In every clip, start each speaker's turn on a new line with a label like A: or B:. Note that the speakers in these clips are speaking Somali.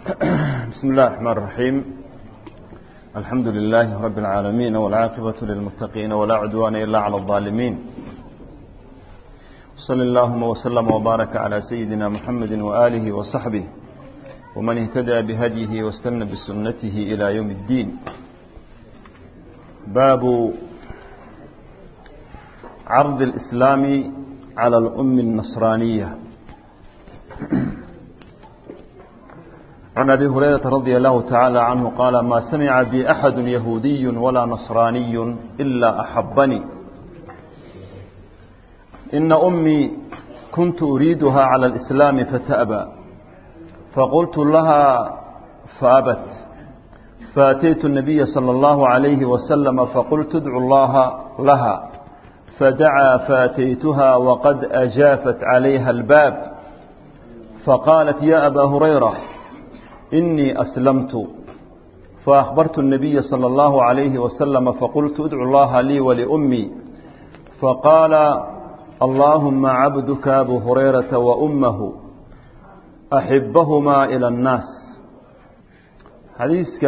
A: بسم الله الرحمن الرحيم الحمد لله رب العالمين والعاقبة للمتقين ولا عدوان إلا على الظالمين صلى اللهم وسلم وبارك على سيدنا محمد وآله وصحبه ومن اهتدى بهديه واستنى بسنته إلى يوم الدين باب عرض الإسلام على الأم النصرانية عن أبي هريرة رضي الله تعالى عنه قال ما سمع بي أحد يهودي ولا نصراني إلا أحبني إن أمي كنت أريدها على الإسلام فتأبى فقلت لها فأبت فأتيت النبي صلى الله عليه وسلم فقلت ادعو الله لها فدعا فأتيتها وقد أجافت عليها الباب فقالت يا أبا هريرة إني أسلمت فأخبرت النبي صلى الله عليه وسلم فقلت ادعو الله لي ولأمي فقال اللهم عبدك أبو هريرة وأمه أحبهما إلى الناس حديثك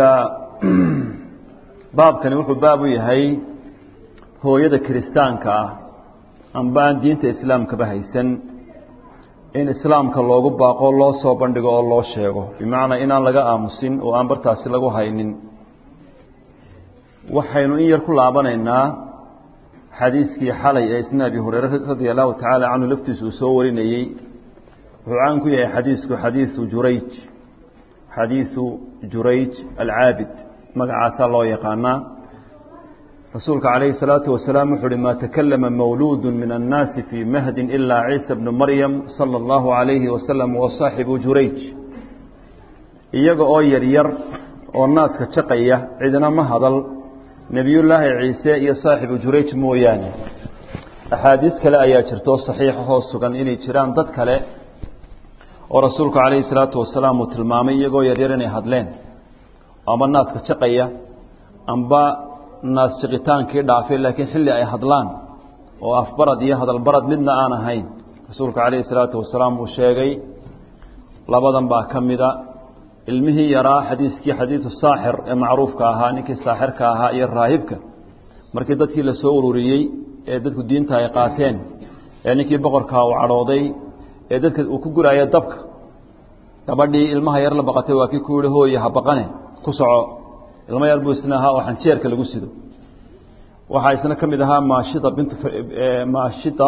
A: باب كان يقول باب يهي هو يد كريستانك أنبان دينة إسلام كبهيسن in islaamka loogu baaqo loo soo bandhigo oo loo sheego bimacnaa inaan laga aamusin oo aan bartaasi lagu haynin waxaynu in yar ku laabanaynaa xadiiskii xalay ee isna abi hureyre radia allahu tacaala canhu laftiisu uu soo warinayey wuxuu caan ku yahay xadiisku xadiisu jurayj xadiisu jurayj alcaabid magacaasaa loo yaqaanaa rasuulka calayhi الsalaatu wasalaam wuxu uhi ma takalama mawluudu min annaasi fii mahdin ilaa ciisa bnu maryam sala اllahu alayhi wasalam wa saaxibu jurayj iyaga oo yaryar oo naaska jaqaya cidna ma hadal nebiyullaahi ciise iyo saaxibu jurayj mooyaane axaadiis kale ayaa jirto saxiixahoo sugan inay jiraan dad kale oo rasuulku calayhi الsalaatu wasalaam uu tilmaamay iyagoo yaryar inay hadleen amba naaska jaqaya amba naas jiqitaankii dhaafay laakiin xilli ay hadlaan oo afbarad iyo hadalbarad midna aan ahayn rasuulka calayhi salaatu wasalaam uu sheegay labadan baa ka mida ilmihii yaraa xadiiskii xadiidu saaxir ee macruufka ahaa ninkii saaxirka ahaa iyo raahibka markii dadkii la soo ururiyey ee dadku diinta ay qaateen ee ninkii boqorkaa uu cadhooday ee dadka uu ku guraayo dabka gabadhii ilmaha yar la baqatay waa kii ku yihi hooye ha baqane ku soco ilmo yar buu isna ahaa oo xanjeerka lagu sido waxaa isna ka mid ahaa maashida bintu maashida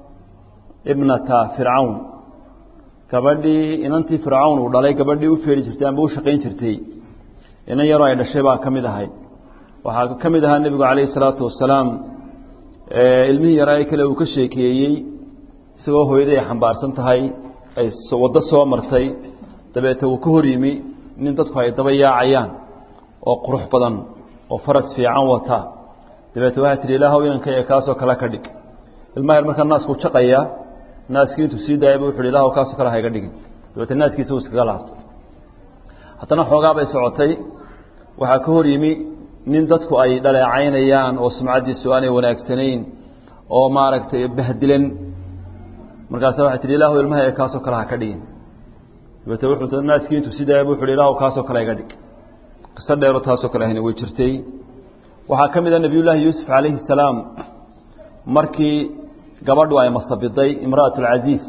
A: ibnata fircawn gabadhii inantii fircawn uu dhalay gabadhii u feeri jirtay amba u shaqayn jirtay inan yaroo ay dhashay baa ka mid ahayd waxaa ka mid ahaa nebigu calayhi salaatu wasalaam ilmihii yaraa kale uu ka sheekeeyey isagoo hooyadii ay xambaarsan tahay ay waddo soo martay dabeete uu ka hor yimi nin dadku ay daba yaacayaan oo qurux badan oo faras fiican wata dabeete waxaa tihi ilaahow inanka ee kaasoo kale ka dhig ilmaha yar markaa naasku jaqaya naaskii intuu sii daayaba wuxu hi ilahow kaasoo kale hayga dhigin dabeete naaskiisa uu iskaga laabtay haddana xoogaa bay socotay waxaa ka hor yimi nin dadku ay dhaleecaynayaan oo sumcaddiisu aanay wanaagsanayn oo maaragtay bahdilan markaasa waxay tihi ilahow ilmaha ee kaasoo kale ha ka dhigin dabeete wuxuu naaskii intuu sii daayaba wuxu hi ilahow kaasoo kale hayga dhig qiso dheero taasoo kale ahna way jirtay waxaa ka mid a nebiyullaahi yuusuf calayhi salaam markii gabadhu ay masabiday imra'at alcasiis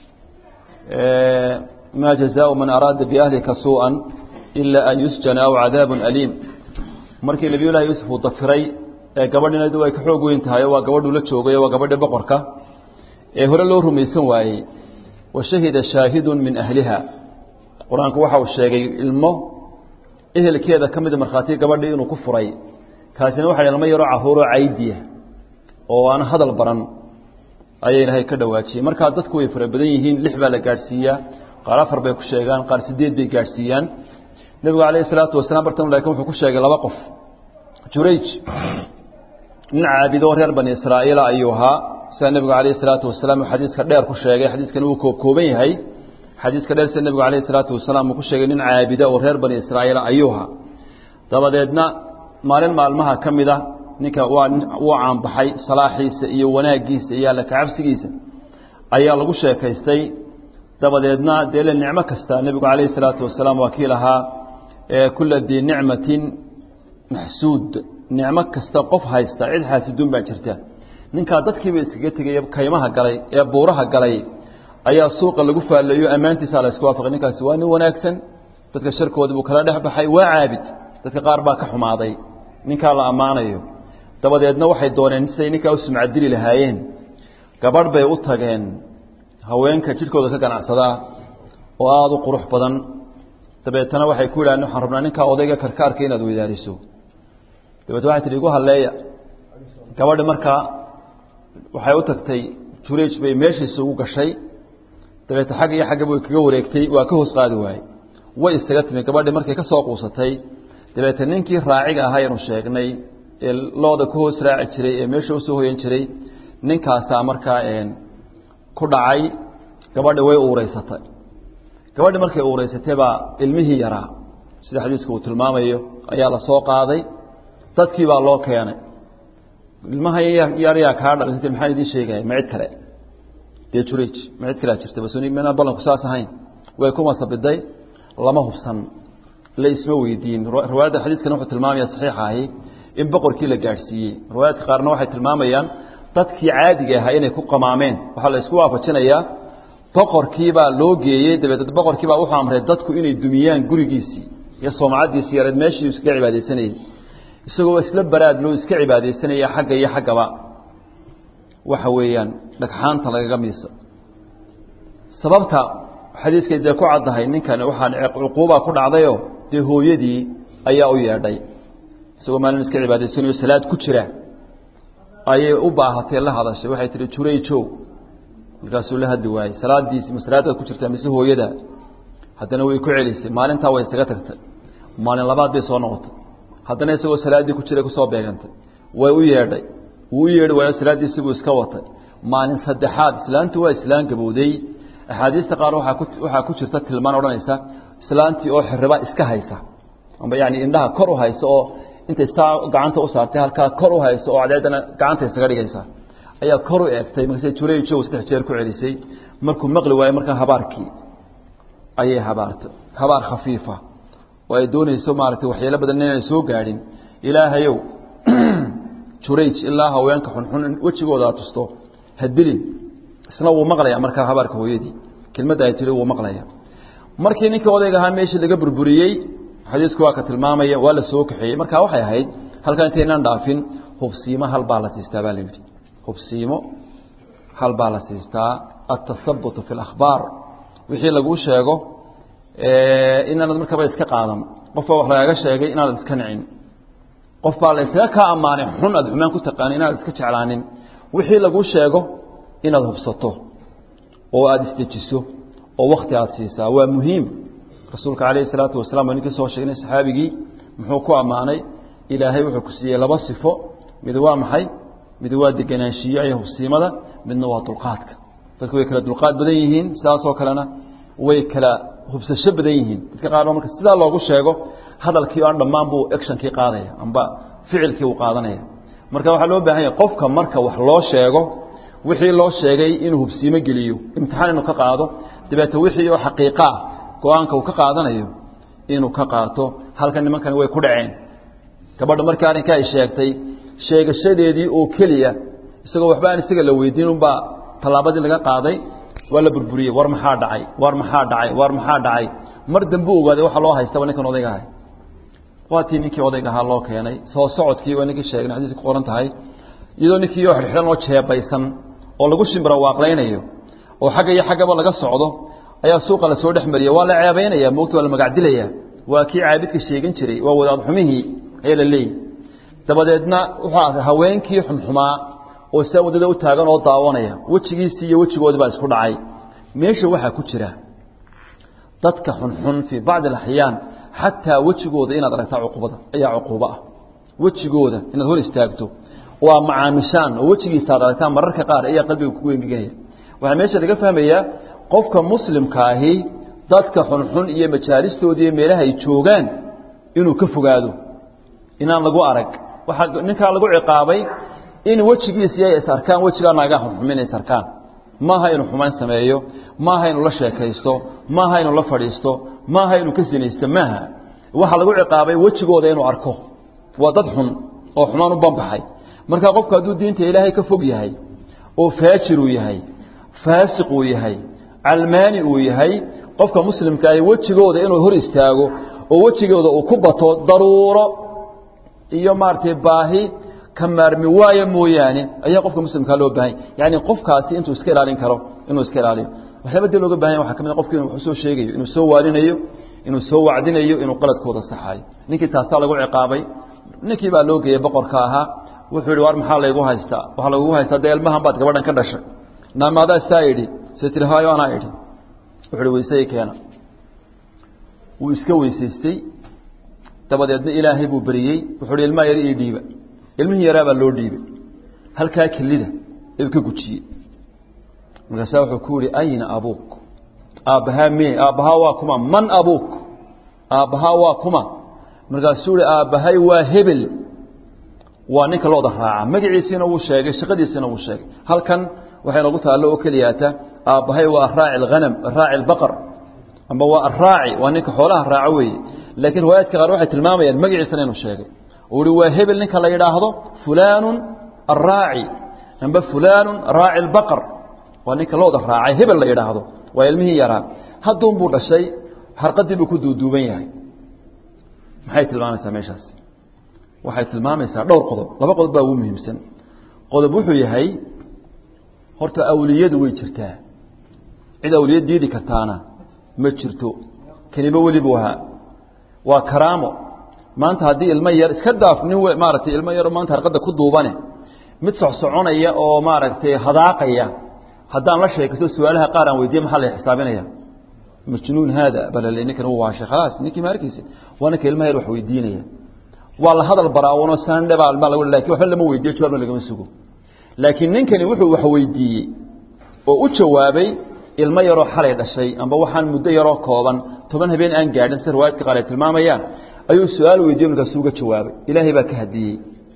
A: maa jazaau man araada biahlika suu'an ilaa an yusjana aw cadaabun aliim markii nebiyullahi yuusuf uu dafiray ee gabadhinadu ay ka xoog weyn tahay waa gabadhuu la joogay waa gabadhii boqorka ee hore loo rumaysan waayey wa shahida shaahidun min ahliha qur-aanku waxa uu sheegay ilmo ehelkeeda ka mida markhaati gabadhii inuu ku furay kaasina waxa ilmo yaroo caruuroo caydiya oo aan hadal baran ayay ilahay ka dhawaajiyey markaa dadku way fara badan yihiin lix baa la gaadhsiiyaa qaar afar bay ku sheegaan qaar sideed bay gaadhsiiyaan nebigu calayhi salaatu wasalaam bartan laakiin wuxuu ku sheegay laba qof jurayj nin caabidoo reer bani israa'iila ayuu ahaa sida nebigu calayhi salaatu wasalaam uu xadiiska dheer ku sheegay xadiiskani wuu koobkooban yahay xadiiska dheer sida nebigu calayhi salaatu wasalaam uu ku sheegay nin caabida oo reer bani israa'iila ayuuha dabadeedna maalin maalmaha ka mid a ninka waa wuu caanbaxay salaaxiisa iyo wanaaggiisa iyo alla kacabsigiisa ayaa lagu sheekaystay dabadeedna dee le nicmo kasta nebigu calayhi salaatu wasalaam waa kii lahaa kula dii nicmatin maxsuud nicmo kasta qof haysta cid xaasiduun baa jirta ninkaa dadkiiba iskaga tegay kaymaha galay ee buuraha galay ayaa suuqa lagu faalleeyo ammaantiisaa la isku waafaqay ninkaasi waa nin wanaagsan dadka sharkoodii buu kala dhex baxay waa caabid dadka qaar baa ka xumaaday ninkaa la ammaanayo dabadeedna waxay dooneen siday ninkaa u sumcadili lahaayeen gabadh bay u tageen haweenka jidhkooda ka ganacsadaa oo aada u qurux badan dabeetana waxay ku yidhahdeen waxaan rabnaa ninkaa odayga karkaarka inaad weydaariso dabeetna waxay tihi igu halleeya gabadhi markaa waxay u tagtay jureej bay meeshiisa ugu gashay dabeetna xagg iyo xaggaba way kaga wareegtay waa ka hoos qaadi waayey way iskaga timi gabadhi markay ka soo quusatay dabeetna ninkii raaciga ahaa aynu sheegnay ee looda ka hoos raaci jiray ee meesha usoo hoyan jiray ninkaasaa markaa ku dhacay gabadhi way uureysatay gabadhi markay uureysatay baa ilmihii yaraa sida xadiiska uu tilmaamayo ayaa la soo qaaday dadkii baa loo keenay ilmaha yaryaa kaa dhalisatay maxaan idiin sheegaya ma cid kale dee jurej ma cid kalea jirta bas minaan ballanku saas ahayn way ku masabiday lama hubsan la isma weydiin riwaayadda xadiiskan wuxuu tilmaamaya saxiixa ahi in boqorkii la gaadhsiiyey riwaayaadka qaarna waxay tilmaamayaan dadkii caadiga ahaa inay ku qamaameen waxaa la isku waafajinayaa boqorkiibaa loo geeyey dabeed boqorkiibaa wuxuu amray dadku inay dumiyaan gurigiisii iyo soomcaddiisii yareed meeshii iskaga cibaadaysanayey isagoo isla baraad loo iska cibaadaysanaya xagga iyo xaggaba waxa weeyaan dhagxaanta lagaga miisa sababta xadiiskay dee ku caddahay ninkan waxaan cuquubaa ku dhacdayoo dee hooyadii ayaa u yeedhay isagoo maalin iska cibaadaysanayo salaad ku jira ayay u baahatay la hadashay waxay tihi jurayjow markaasuu la hadli waayey salaadiisi ma salaadaad ku jirtaa mise hooyada haddana way ku celisay maalintaa way isaga tagtay maalin labaad bay soo noqotay haddana isagoo salaaddii ku jiray kusoo beegantay way u yeedhay wuu u yeedhi waayo salaaddiisibuu iska watay maalin saddexaad islaantu waa islaan gabowday axaadiista qaar waaa ku waxaa ku jirta tilmaan odhanaysa islaantii oo xiriba iska haysa amba yani indhaha kor u haysa oo intay saa gacanta u saartay halkaa kor u hayso oo cadeedana gacanta isaga dhigaysa ayaa kor u eegtay markaase jurejo saddex jeer ku celisay markuu maqli waayo markaa habaarkii ayay habaartay habaar khafiifa oo ay doonayso maaragtay waxyeelo badan inaan soo gaadhin ilaahayow jurayj ilaa haweenka xunxun wejigooda aad tusto hadbilin isna wuu maqlaya markaa habaarka hooyadii kelmadda ay tiri wuu maqlaya markii ninkii odayga ahaa meeshii laga burburiyey xadiisku waa ka tilmaamaya waa la soo kaxeeyey marka waxay ahayd halkan intaynaan dhaafin hubsiimo hal baa la siistaa baa la yidhi hubsiimo hal baa la siistaa altahabutu fi اlakhbaar wixii laguu sheego inaanad markaba iska qaadan qof baa wax lagaaga sheegay inaanad iska nicin qof baa la iskaga kaa ammaanay xun aad xumaan ku taqaani inaanad iska jeclaanin wixii laguu sheego inaad hubsato oo aada isdejiso oo wakti aada siisaa waa muhiim rasuulka calayhi salaatu wasalaam waa ninkii soo sheegnay saxaabigii muxuu ku ammaanay ilaahay wuxuu ku siiyey laba sifo mid waa maxay mid waa degenaanshiyo iyo hubsiimada midna waa dulqaadka dadku way kala dulqaad badan yihiin sidaasoo kalena way kala hubsasho badan yihiin dadka qaar marka sidaa loogu sheego hadalkii aan dhammaan buu actionkii qaadaya amba ficilkii uu qaadanaya marka waxaa loo baahan yahay qofka marka wax loo sheego wixii loo sheegay inuu hubsiimo geliyo imtixaan inuu ka qaado dabeete wixii oo xaqiiqa ah go-aanka uu ka qaadanayo inuu ka qaato halkan nimankani way ku dhaceen gabadha markii arrinka ay sheegtay sheegashadeedii oo keliya isagoo waxba aan isaga la weydiin unbaa tallaabadii laga qaaday waa la burburiyey war maxaa dhacay war maxaa dhacay war maxaa dhacay mar dambe u ogaaday waxa loo haystaba ninkan odayga ahay waa tii ninkii odayga ahaa loo keenay soo socodkii waa ninkii sheegnay xadiiska ku qoran tahay iyadoo ninkii oo xidhxidhan oo jeebaysan oo lagu shimbira waaqlaynayo oo xagga iyo xaggaba laga socdo ayaa suuqa la soo dhex mariya waa la ceebaynaya moogta waa la magacdilaya waa kii caabidka sheegin jiray waa wadaad xumihii ayaa la leeyahy dabadeedna wuxuu arkay haweenkii xumxumaa oo saa waddada u taagan oo daawanaya wejigiisii iyo wejigoodii baa isku dhacay meesha waxaa ku jira dadka xunxun fii bacdi alaxyaan xataa wejigooda inaad aragtaa cuqubada ayaa cuquubo ah wejigooda inaad hor istaagto oo aad macaamishaan oo wejigiisa ad aragtaan mararka qaar ayaa qalbiga kugu engeganaya waxaa meesha laga fahmayaa qofka muslimka ahi dadka xunxun iyo majaalistooda iyo meelaha ay joogaan inuu ka fogaado inaan lagu arag waxaa ninkaa lagu ciqaabay in wejigiisi ay is arkaan wejigaa naagaa xunxumin ay is arkaan maaha inuu xumaan sameeyo maaha inuu la sheekaysto maaha inuu la fadhiisto maaha inuu ka sinaysto maaha waxaa lagu ciqaabay wejigooda inuu arko waa dad xun oo xumaan u banbaxay marka qofku hadduu diinta ilaahay ka fog yahay oo faajir uu yahay faasiq uu yahay calmaani uu yahay qofka muslimka ahi wejigooda inuu hor istaago oo wejigooda uu ku bato daruuro iyo maaragtay baahi ka maarmi waaya mooyaane ayaa qofka muslimkaa loo baahanya yani qofkaasi intuu iska ilaalin karo inuu iska ilaaliyo waxyaaba dee looga bahanya waxa ka mid qofki inu wax soo sheegayo inuu soo waarinayo inuu soo wacdinayo inuu qaladkooda saxayo ninkii taasaa lagu ciqaabay ninkii baa loo geeyey boqorka ahaa wuxuu yihi war maxaa laygu haystaa waxaa lagugu haystaa dee ilmahan baad gabadhan ka dhashay naamaadaa saa idhi se tiri haayo anaa idhi wuxu uhi weysay keena wuu iska weysaystay dabadeedna ilaahay buu beriyey wuxuu hi ilmaha yar ii dhiiba ilmihii yaraabaa loo dhiibay halkaa kelida ee ka gujiyey markaasaa wuxuu ku yihi ayna abuuk aabbahaa me aabbahaa waa kuma man abuuk aabbahaa waa kuma markaasuu ihi aabbahay waa hebel waa ninka looda raaca magaciisiina wuu sheegay shaqadiisina wuu sheegay halkan waxay noogu taallo oo keliyaata aabbahay waa araaci alhanam araaci albaqar amba waa araaci waa ninka xoolaha raaco weeye laakiin riwaayaadka qaar waxay tilmaamayaan magaciisana inuu sheegay uu hi waa hebel ninka la yidhaahdo fulaanu araaci amba fulaanu raaci albaqar waa ninka looda raacay hebel la yidhaahdo waa ilmihii yaraa hadduun buu dhashay harqadii buu ku duuduuban yahay maxay tilmaamaysaa meeshaas waxay tilmaamaysaa dhowr qodob laba qodob baa ugu muhiimsan qodob wuxuu yahay horta awliyadu way jirtaa cid awliya diidi kartaana ma jirto kelibo weli buu ahaa waa karaamo maanta haddii ilmo yar iska daaf nin maaragtay ilmo yaro maanta harqadda ku duubane mid socsoconaya oo maaragtay hadaaqaya haddaan la sheekaysto su-aalaha qaar aan weydiye maxaa la xisaabinaya majnuun haada balale ninkan uu waashay khalaas ninkii ma arkaysa waa ninka ilmaha yar wax weydiinaya waa la hadal baraawono sandhe baa ilmaa lagu lakin waxba lama weydiyo jawaabna lagama sugo laakiin ninkani wuxuu wax weydiiyey oo u jawaabay ilmo yaroo xalay dhashay amba waxaan muddo yaroo kooban toban habeen aan gaadhin sida riwaayadka qaar ay tilmaamayaan ayuu su-aal weydiiye markaasuu uga jawaabay ilaahay baa ka hadiyey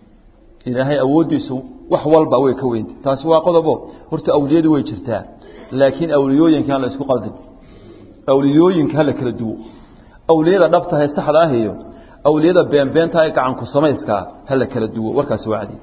A: ilaahay awooddiisu wax walba way ka weyntay taasi waa qodobo horta awliyadu way jirtaa laakiin awliyooyinka aan la isku qaldin awliyooyinka hala kala duwo awliyada dhabtahay saxda ah iyo awliyada beenbeenta ee gacanku samayskaa hala kala duwo warkaasi wacdi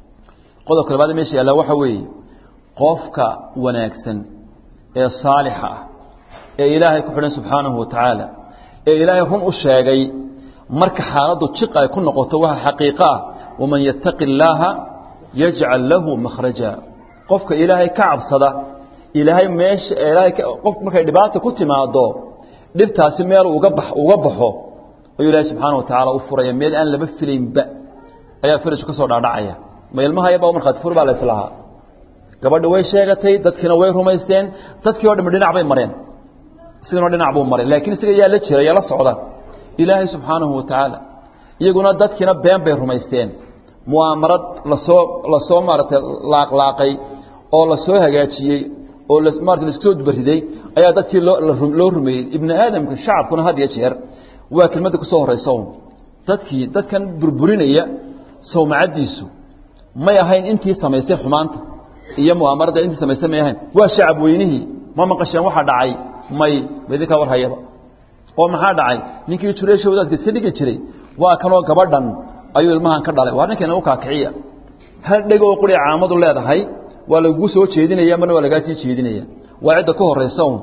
A: qodobka labaad meesha yaallaa waxa weeye qofka wanaagsan ee saalixa ah ee ilaahay ku xidhan subxaanahu watacaala ee ilaahay run u sheegay marka xaaladdu jiq ay ku noqoto waxa xaqiiqo ah waman yattaqi illaaha yajcal lahu makhraja qofka ilaahay ka cabsada ilaahay meesha ilaahay qof markay dhibaata ku timaado dhibtaasi meel uga bax uga baxo ayuu ilaahay subxaana wa tacaala u furaya meel aan laba filaynba ayaa farajku ka soo dhaadhacaya ma ilmaha yaba markhaati fur baa la islahaa gabadhi way sheegatay dadkiina way rumaysteen dadkii o dhami dhinac bay mareen isigana dhinac buu maray laakiin isaga yaa la jira yaa la socda ilaahay subxaanahu wa tacaala iyaguna dadkiina been bay rumaysteen mu'aamarad lasoo lasoo maaragtay laaqlaaqay oo lasoo hagaajiyey oo marata laiskusoo dubariday ayaa dadkii loo loo rumeeyey ibni aadamka shacabkuna had iyo jeer waa kelmadda kusoo horaysa un dadkii dadkan burburinaya sawmacaddiisu may ahayn intii samaysay xumaanta iyo mu'aamarada intii samaysay may ahayn waa shacab weynihii ma maqasheen waxa dhacay may maidinkaa war hayaba oo maxaa dhacay ninkii jureesha wadaadka iska dhigi jiray waa kanoo gabadhan ayuu ilmahan ka dhalay waa ninkan u kaakiciya hal dheg oo quri caamadu leedahay waa lagugu soo jeedinaya marna waa lagaa sii jeedinaya waa cidda ka horaysa un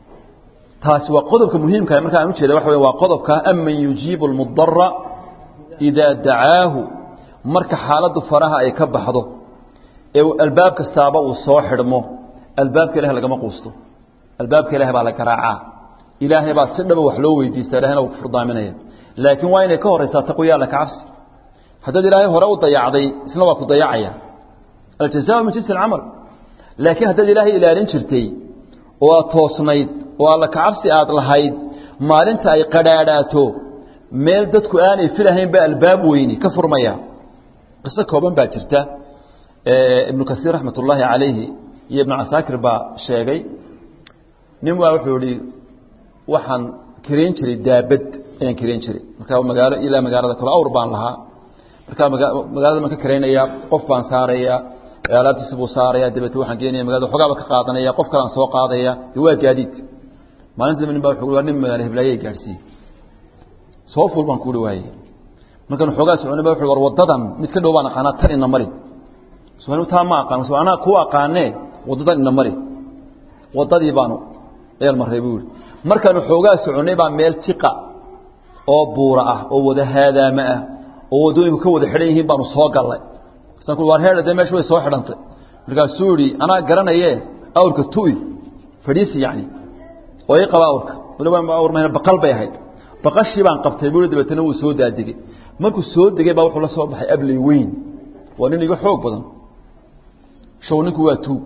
A: taasi waa qodobka muhiimka marka aan ujeeda waxa wey waa qodobka aman yujiibu almudara idaa dacaahu marka xaaladdu faraha ay ka baxdo ee albaab kastaaba uu soo xidhmo albaabka ilahay lagama quusto albaabka ilahay baa la garaacaa ilaahay baa si dhaba wax loo weydiista ilahayna uu kufurdaaminaya laakiin waa inay ka horaysaa taqwiya alla kacabsi haddaad ilaahay hore u dayacday isna waa ku dayacaya aljazaa min jinsi alcamal laakiin haddaad ilaahay ilaalin jirtay oo aad toosnayd oo alla kacabsi aad lahayd maalinta ay qadhaadhaato meel dadku aanay filahayn ba albaab weyni ka furmaya qiso kooban baa jirta ibnu kasiir raxmat ullaahi calayhi iyo ibnu casaakir baa sheegay nin waa wuxuu ihi waxaan karayn jiray daabad ayaan karayn jiray markaa magaalo ilaa magaalada kale awr baan lahaa markaa magaalada baan ka karaynayaa qof baan saarayaa alaabtiisa buu saaraya dabeete waxaan geenaya magaalada xogaaba ka qaadanaya qof kalaan soo qaadaya de waa gaadiid maalinta dambe nin baa wuxuu waa nin magaalo heblaayay gaadhsiiyey soo ful baan kuuhi waaye markaan xoogaa soconay ba wuxuu war wadadan mid ka dhow baan aqaanaa tan ina mari soo taa ma aqaan soo anaa ku aqaanee wadadan ina mari wadadii baanu eel maray buu yidhi markaanu xoogaa soconay baa meel jiqa oo buura ah oo wada haadaama ah oo waddooyinku ka wada xidhan yihiin baanu soo gallay markaan ku war heedha dee meesha way soo xidhantay markaasuu yidhi anaa garanaye awrka tu'i fadhiisi yacni oo ii qaba awrka waliba awr mahayna baqal bay ahayd baqashii baan qabtay buu dabeetana wuu soo daadegey markuu soo degay baa wuxuu la soo baxay abley weyn waa nin iga xoog badan show ninku waa tuug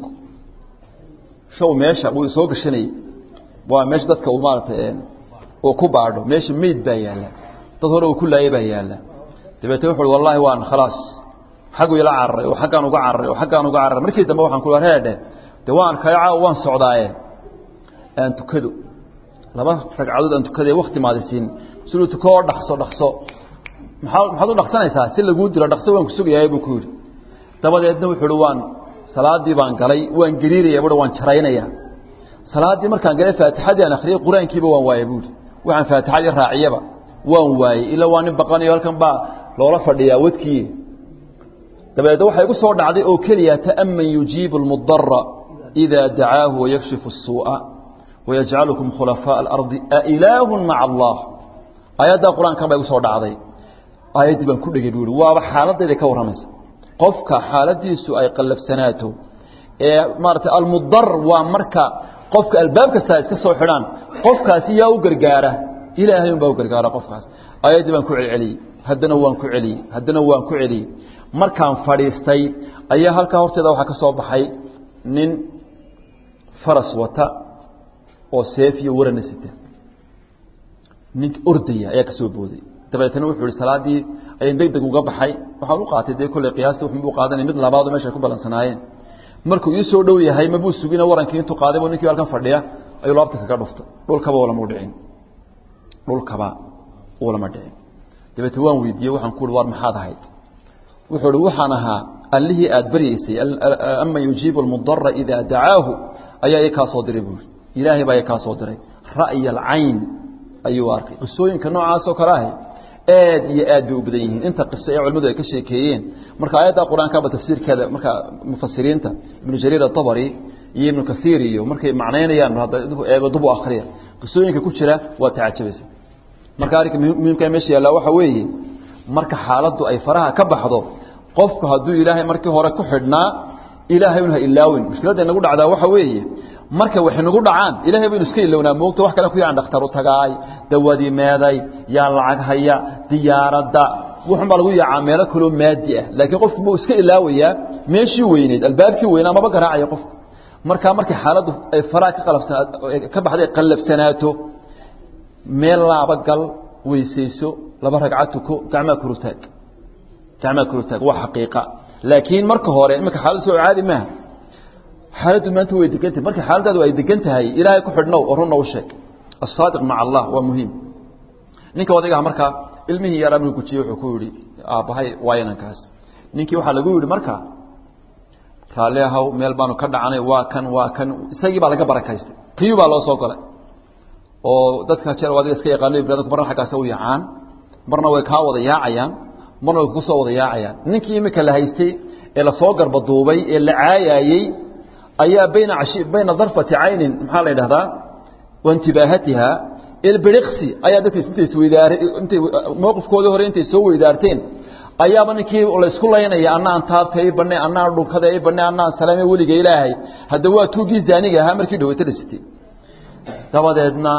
A: show meesha wuu soo gashanayey waa meesha dadka uu maaratay uu ku baadho meesha meyd baa yaalla dad hore uu ku laayay baa yaalla dabeetna wuxu uhi wallahi waan khalaas xaggu ila cararay oo xaggaan uga cararay oo xaggaan uga cararay markii dambe waxaan ku heedhe de waan arkaya caawa waan socdaaye aan tukado laba ragcadood aan tukadee wakti maadisiin siduu tuko oo dhaqso dhaqso maxaa maxaad u dhaqsanaysaa si laguu dilo dhaqso waan ku sugayahay buu ku yidhi dabadeedna wuxuu uhi waan salaadii baan galay waan gariiraya bui waan jaraynaya salaaddii markaan galay faatixadii aan akhriyey qur-aankiiba waan waayey buuhi waxaan faatixadii raaciyaba waan waayey ilaa waa nin baqanayo halkan baa loola fadhiyaa wadkii dabadeedna waxaa igu soo dhacday oo keliya ta'man yujiibu almudara إida dacaahu wayakshifu الsuuءa wayajcalukum khulafaaء اlardi ailaahu maca allah aayaddaa qur-aankan baa igu soo dhacday aayaddii baan ku dhegay buu ihi waaba xaaladayda ka warramaysa qofka xaaladiisu ay qallafsanaato ee maarata almudar waa marka qofka albaab kasta iska soo xidhaan qofkaasi yaa u gargaara ilaahay un baa u gargaara qofkaas aayaddii baan ku celceliyey haddana waan ku celiyey haddana waan ku celiyey markaan fadhiistay ayaa halkaa horteeda waxaa ka soo baxay nin faras wata oo seef iyo warana sita nin ordaya ayaa ka soo booday dabeetna wuxuu ihi salaaddii ayaan deg deg uga baxay waxaan u qaatay dee kolley qiyaasta wuxuu qaadanay mid labaado meesha ay ku balansanaayeen markuu ii soo dhow yahay mabuu sugina warankii intuu qaaday buu ninkii halkan fadhiya ayuu laabta kaga dhuftay dhulkaba ulama dhicin dhulkaba ulama dhicin dabeetna waan weydiiyey waxaan ku uhi war maxaad ahayd wuxuu ihi waxaan ahaa allihii aada baryaysay aman yujiibu almudara idaa dacaahu ayaa i kaa soo diray buui ilaahay baa i kaa soo diray ra'ya alcayn ayuu arkay qisooyinka noocaasoo kale ahy aad iyo aad bay u badan yihiin inta qiso ee culimadu ay ka sheekeeyeen marka aayadda qur-aankaba tafsiirkeeda marka mufasiriinta ibnu jariir atabari iyo ibnu kaiir iyo markay macnaynayaan eego dubu akriya qisooyinka ku jira waa tacajabaysa marka arrinka muhiimka meesha yaallaa waxa weeye marka xaaladdu ay faraha ka baxdo qofku hadduu ilaahay markii hore ku xidhnaa ilaahay un ha ilaawin mushkiladda inagu dhacdaa waxa weeye marka waxay nagu dhacaan ilahay baynu iska ilownaa moogta wax kale ku yaan dhakhtar u tagaay dawadii meeday yaa lacag haya diyaaradda wuxun baa lagu yaacaa meelo kaloo maadi ah laakiin qofku buu iska ilaawayaa meeshii weyneyd albaabkii weynaa maba garaacaya qofku markaa markay xaaladdu ay faraha ka qalafsanaa ka baxday qallafsanaato meel laaba gal weysayso laba ragca tuko gacmaa korutaag gacmaa korutaag waa xaqiiqa laakiin marka hore iminka xaalad soo caadi maaha xaaladdu maanta way degan tahay marka xaaladaadu ay degan tahay ilaahay ku xidhnow oo runna u sheeg asaadiq maca allah waa muhiim ninka odaygaha markaa ilmihii yaraa markuu gujiyey wuxuu ku yidhi aabbahay waa inankaas ninkii waxaa lagu yidhi marka raalli ahaw meel baanu ka dhacanay waa kan waa kan isagii baa laga barakaystay kiyuu baa loo soo galay oo dadka jeer adiga iska yaqaano ibraadku marna xaggaasa u yaacaan marna way kaa wada yaacayaan marna way kugu soo wada yaacayaan ninkii imika la haystay ee lasoo garbaduubay ee la caayaayey ayaa bayna bayna darfati caynin maxaa la yidhahdaa waintibaahatiha ilbiriqsi ayaa dadka intay isweydaar intay mowqifkoodii hore intay soo weydaarteen ayaaba ninkii laysku laynaya anna aan taabta i banne anna aan dhunkada i banne anna aan salaame weliga ilaahay hadda waa tuugii zaaniga ahaa markii dhaweyta dhisitay dabadeedna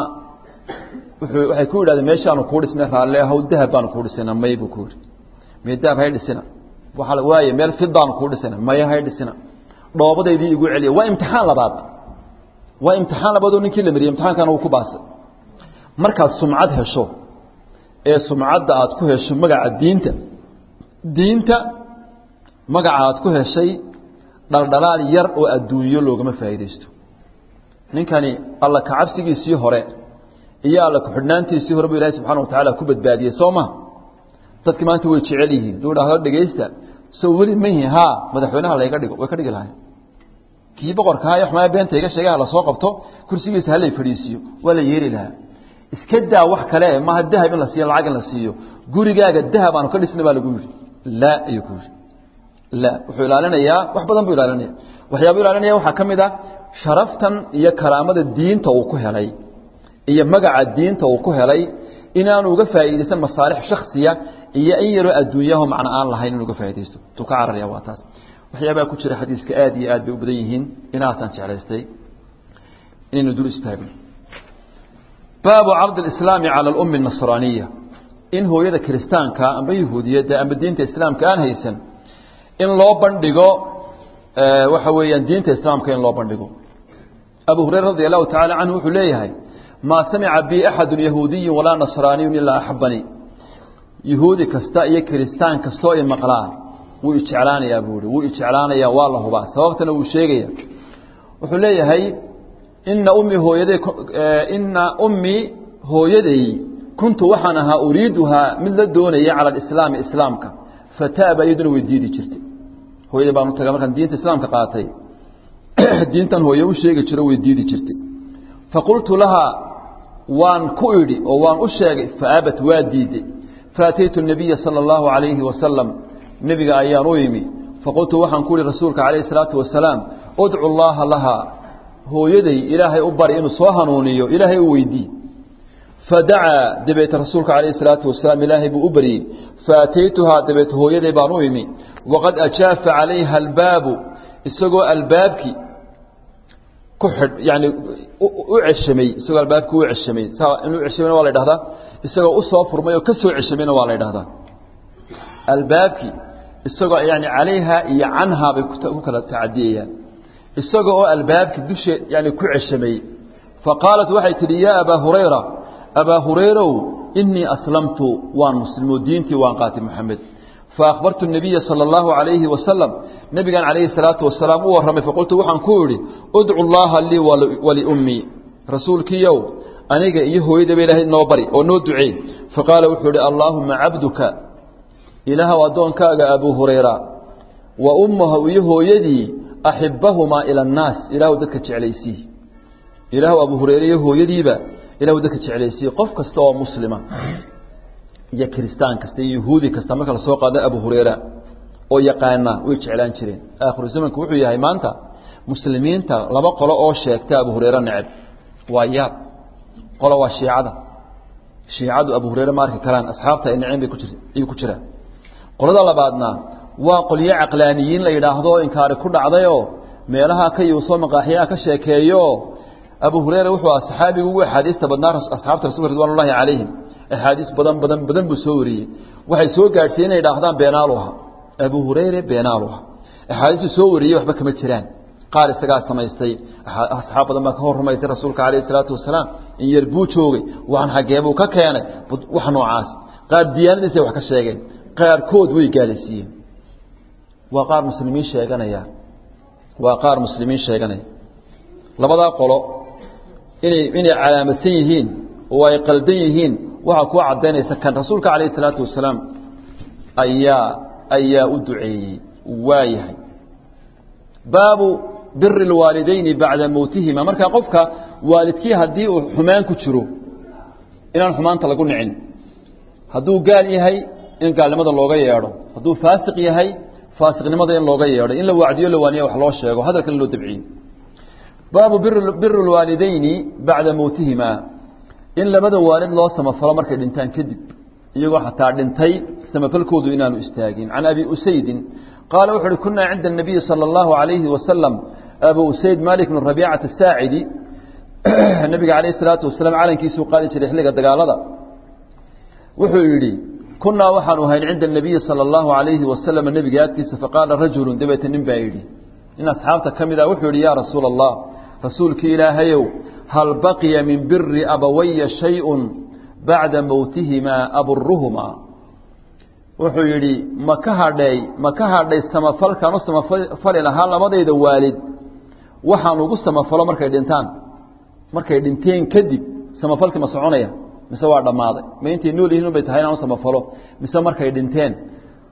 A: wuxuu waxay ku yidhahdeen meeshaanu kuu dhisnay raalle ahow dahab baanu kuu dhisayna may buu ku yidhi mee dahab hay dhisina waaa waaye meel fidaanu kuu dhisayna maya hay dhisina dhoobadaydii igu celiya waa imtixaan labaad waa imtixaan labaadoo ninkii la mariyey imtixaankana uu ku baasay markaad sumcad hesho ee sumcadda aad ku hesho magaca diinta diinta magaca aad ku heshay dhaldhalaal yar oo adduunyo loogama faa'iidaysto ninkani alla kacabsigiisii hore iyo alla ku-xidhnaantiisii hore buu ilahay subxana wa tacaala ku badbaadiyey soo ma dadki maanta way jecel yihiin duu dhahdo dhegaysta soo weli mahi haa madaxweynaha layga dhigo way ka dhigi lahay kii boqorkaa xumaa beenta iga sheegaha lasoo qabto kursigiisa halay fadhiisiiyo waa la yeeli lahaa iska daa wax kale maaha dahab in la siiyo lacag in la siiyo gurigaaga dahab aanu ka dhisna baa lagu yidhi laa ayuu ku yidhi la wuxuu ilaalinayaa wax badan buu ilaalinaya waxyaaba ilaalinaya waxaa ka mid a sharaftan iyo karaamada diinta uu ku helay iyo magaca diinta uu ku helay inaanu uga faa'iidaysan masaalix shaksiya iyo in yaroo adduunyaho macno aan lahayn inuu uga faa'iidaysto tuu ka cararaya waa taas waxyaabaa ku jira xadiiska aad iyo aad bay u badan yihiin inaasaan jeclaystay inaynu dul istaagno baabu cardi alislaami cala alummi anasraaniya in hooyada kiristaanka amba yahuudiyadda amba diinta islaamka aan haysan in loo bandhigo waxa weeyaan diinta islaamka in loo bandhigo abu hurayra radi allahu tacala canhu wuxuu leeyahay maa samica bi axadu yahuudiyu walaa nasraaniyun ilaa axabanii yahuudi kasta iyo kiristaan kastoo i maqlaa wuu ijeclaanayaa buu ihi wuu ijeclaanayaa waa la hubaa sababtana wuu sheegaya wuxuu leeyahay ina ummi hooyaday ina ummii hooyaday kuntu waxaan ahaa uriiduhaa mid la doonaya cala alislaami islaamka fataaba iyaduna way diidi jirtay hooyaday baan u taga markaan diinta islaamka qaatay diintan hooye u sheegi jiro way diidi jirtay faqultu lahaa waan ku idhi oo waan u sheegay faabat waa diiday faataytu nabiya sala allahu calayhi wasalam nebiga ayaan u imi faqultu waxaan ku ihi rasuulka calayhi salaatu wasalaam udcu llaaha lahaa hooyaday ilaahay u bari inuu soo hanuuniyo ilaahay u weydii fadacaa dabeete rasuulka calayhi salaatu wasalaam ilaahay buu u baryey faataytuhaa dabeete hooyaday baan u imi waqad ajaafa calayha albaabu isagoo albaabkii ku xidh yani u ceshamay isagoo albaabkii u ceshamay saa inuu ceshamayna waa la dhahdaa isagoo u soo furmay oo ka soo ceshamayna waa la dhahdaa albaabkii isagoo yani calayha iyo canhaa bay ku kala tacadiyayaan isaga oo albaabkii dushe yani ku ceshamay faqaalat waxay tidhi yaa abaa hurayra abaa hurayrow inii aslamtu waan muslimo diintii waan qaatay moxamed faakbartu الnabiya salى اllahu عalayhi wasalam nebigan calayhi الsalaatu wasalaam u warramay faqultu waxaan ku idhi udcu llaha lii waliummii rasuulkiiyow aniga iyo hooyadaba ilaahay noo bari oo noo duceey faqaala wuxuu ihi allaahuma cabduka ilaahw addoonkaaga abuu hurayra wa ummahu iyo hooyadii axibbahumaa ila annaas ilaahu dadka jeclaysii ilaahu abuu hurayre iyo hooyadiiba ilahu dadka jeclaysii qof kasta oo muslima iyo kiristaan kasta iyo yahuudi kasta marka lasoo qaado abu hurayra oo yaqaana way jeclaan jireen aakhiru zamanku wuxuu yahay maanta muslimiinta laba qolo oo sheegta abu hurayre neceb waa yaab qolo waa shiicada shiicadu abu hurayre ma arki karaan asxaabta ay neceen bay ku jir ayuu ku jiraan qolada labaadna waa qolyo caqlaaniyiin la yidhaahdo oo inkaari ku dhacdayoo meelaha ka yuusoo maqaaxiyaha ka sheekeeyo abu hurayra wuxuu aha saxaabigu ugu axaadiista badnaa asxaabta rasulka ridwan ullahi calayhim axaadiis badan badan badan buu soo wariyey waxay soo gaadhsiiye inay idhaahdaan beenaalu aha abu hurayre beenaalu aha axaadiistuu soo wariyey waxba kama jiraan qaar isagaa samaystay asxaab badan baa ka hor rumaysay rasuulka calayhi salaatu wasalaam in yar buu joogay waxan xaggee buu ka keenay wax noocaas qaar diyaanadiisay wax ka sheegeen qaarkood way gaalaysiiyeen waa qaar muslimiin sheeganaya waa qaar muslimiin sheeganaya labadaa qolo inay inay calaamadsan yihiin oo ay qaldan yihiin waxaa ku cadaynaysa kan rasuulka calayhi salaatu wasalaam ayaa ayaa u duceeyey waayahay baabu biri اlwaalidayni bacda mowtihima markaa qofka waalidkii haddii uu xumaan ku jiro inaan xumaanta lagu nicin hadduu gaal yahay in gaalnimada looga yeedho hadduu faasiq yahay faasiqnimada in looga yeedho in la wacdiyo la waaniya wax loo sheego hadalkan loo dabciyo baabu biri اlwaalidayni bacda mowtihima in labada waalid loo samafalo markay dhintaan kadib iyagoo xataa dhintay samafalkoodu inaanu istaagin can abi usaydin qaala wuxu uhi kunaa cinda الnabiyi salى اllahu عalayhi wasalam abu usayd malik bn rabiicata asaacidi nabiga calayh الsalaatu wasalaam calankiisuu qaadi jiray xilliga dagaalada wuxuu yidhi kunaa waxaanu ahayn cinda الnabiyi salى اllahu عalayhi wasalam nebiga agtiisa faqaala rajulu dabeete nin baa yidhi nin asxaabta ka mid a wuxuu yidhi ya rasuula الlah rasuulkii ilaahayow hal baqiya min biri abawaya shayء bacda mowtihimaa aburuhumaa wuxuu yidhi ma ka hadhay ma ka hadhay samafalkaan u samafali lahaa labadayda waalid waxaan ugu samafalo markay dhintaan markay dhinteen kadib samafalkii ma soconaya mise waa dhammaaday ma intay nool yihiin bay tahay inaan u samafalo mise markay dhinteen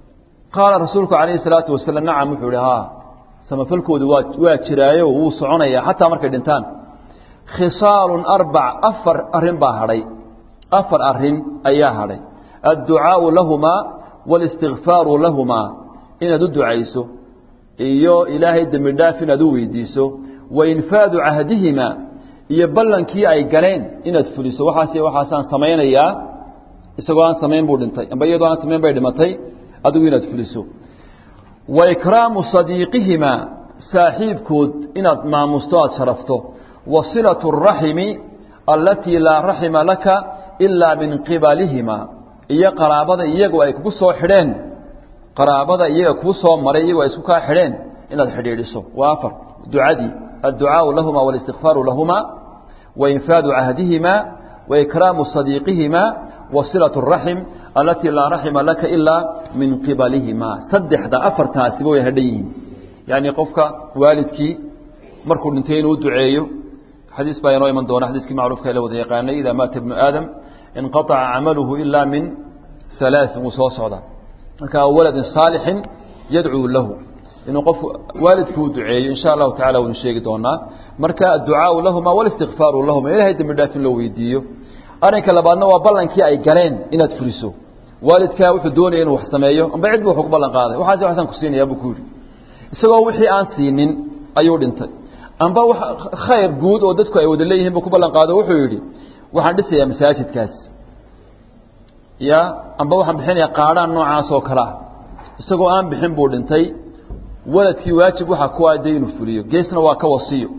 A: qaala rasuulku calayhi salaatu wasalaam nacam wuxuu ihi haa samafalkoodu waa waa jiraayo wuu soconayaa xataa markay dhintaan khisaalun arbac afar arrin baa hadhay afar arrin ayaa hadhay adducaau lahumaa walistikfaaru lahumaa inaad u ducayso iyo ilaahay dembi dhaaf inaad u weydiiso wa infaadu cahdihimaa iyo ballankii ay galeen inaad fuliso waxaas waxaasaan samaynayaa isagoo aan samayn buu dhintay amba iyadoo aan samayn bay dhimatay adigu inaad fuliso wa ikraamu sadiiqihimaa saaxiibkood inaad maamusto aada sharafto wa silatu araximi allatii laa raxima laka ilaa min qibalihimaa iyo qaraabada iyagu ay kugu soo xidheen qaraabada iyaga kuu soo maray iyagoo ay isku kaa xidheen inaad xidhiidhiso waa afar ducadii adducaau lahuma walistikfaaru lahuma wa infaadu cahdihimaa wa ikraamu sadiiqihimaa wa silatu araxim alatii laa raxima laka ilaa min qibalihimaa saddexda afartaasiba way hadhan yihiin yacni qofka waalidkii markuu dhintay inuu duceeyo xadiis baa inoo iman doona xadiiskii macruufka la wada yaqaanay idaa maata ibnu aadam inqaaca camaluhu ilaa min halaaثin wuu soo socdaa marka waladin saalixin yadcuu lahu inuu qof waalidkii u duceeyo insha allahu tacala waynu sheegi doonaa marka adducaau lahuma walistikfaaru lahuma ilahay dembi dhaaf in loo weydiiyo arrinka labaadna waa ballankii ay galeen inaad fuliso waalidkaa wuxuu doonaya inuu wax sameeyo amba cid bu wax ku ballan qaaday waxaas waxsaan ku siinayaa buu ku yidhi isagoo wixii aan siinin ayuu dhintay amba w khayr guud oo dadku ay wada leeyihin buu ku ballan qaado wuxuu yidhi waxaan dhisayaa masaajidkaas ya amba waxaan bixinayaa qaadhaan noocaas oo kale ah isagoo aan bixin buu dhintay waladkii waajib waxaa ku aday inuu fuliyo geesna waa ka wasiyo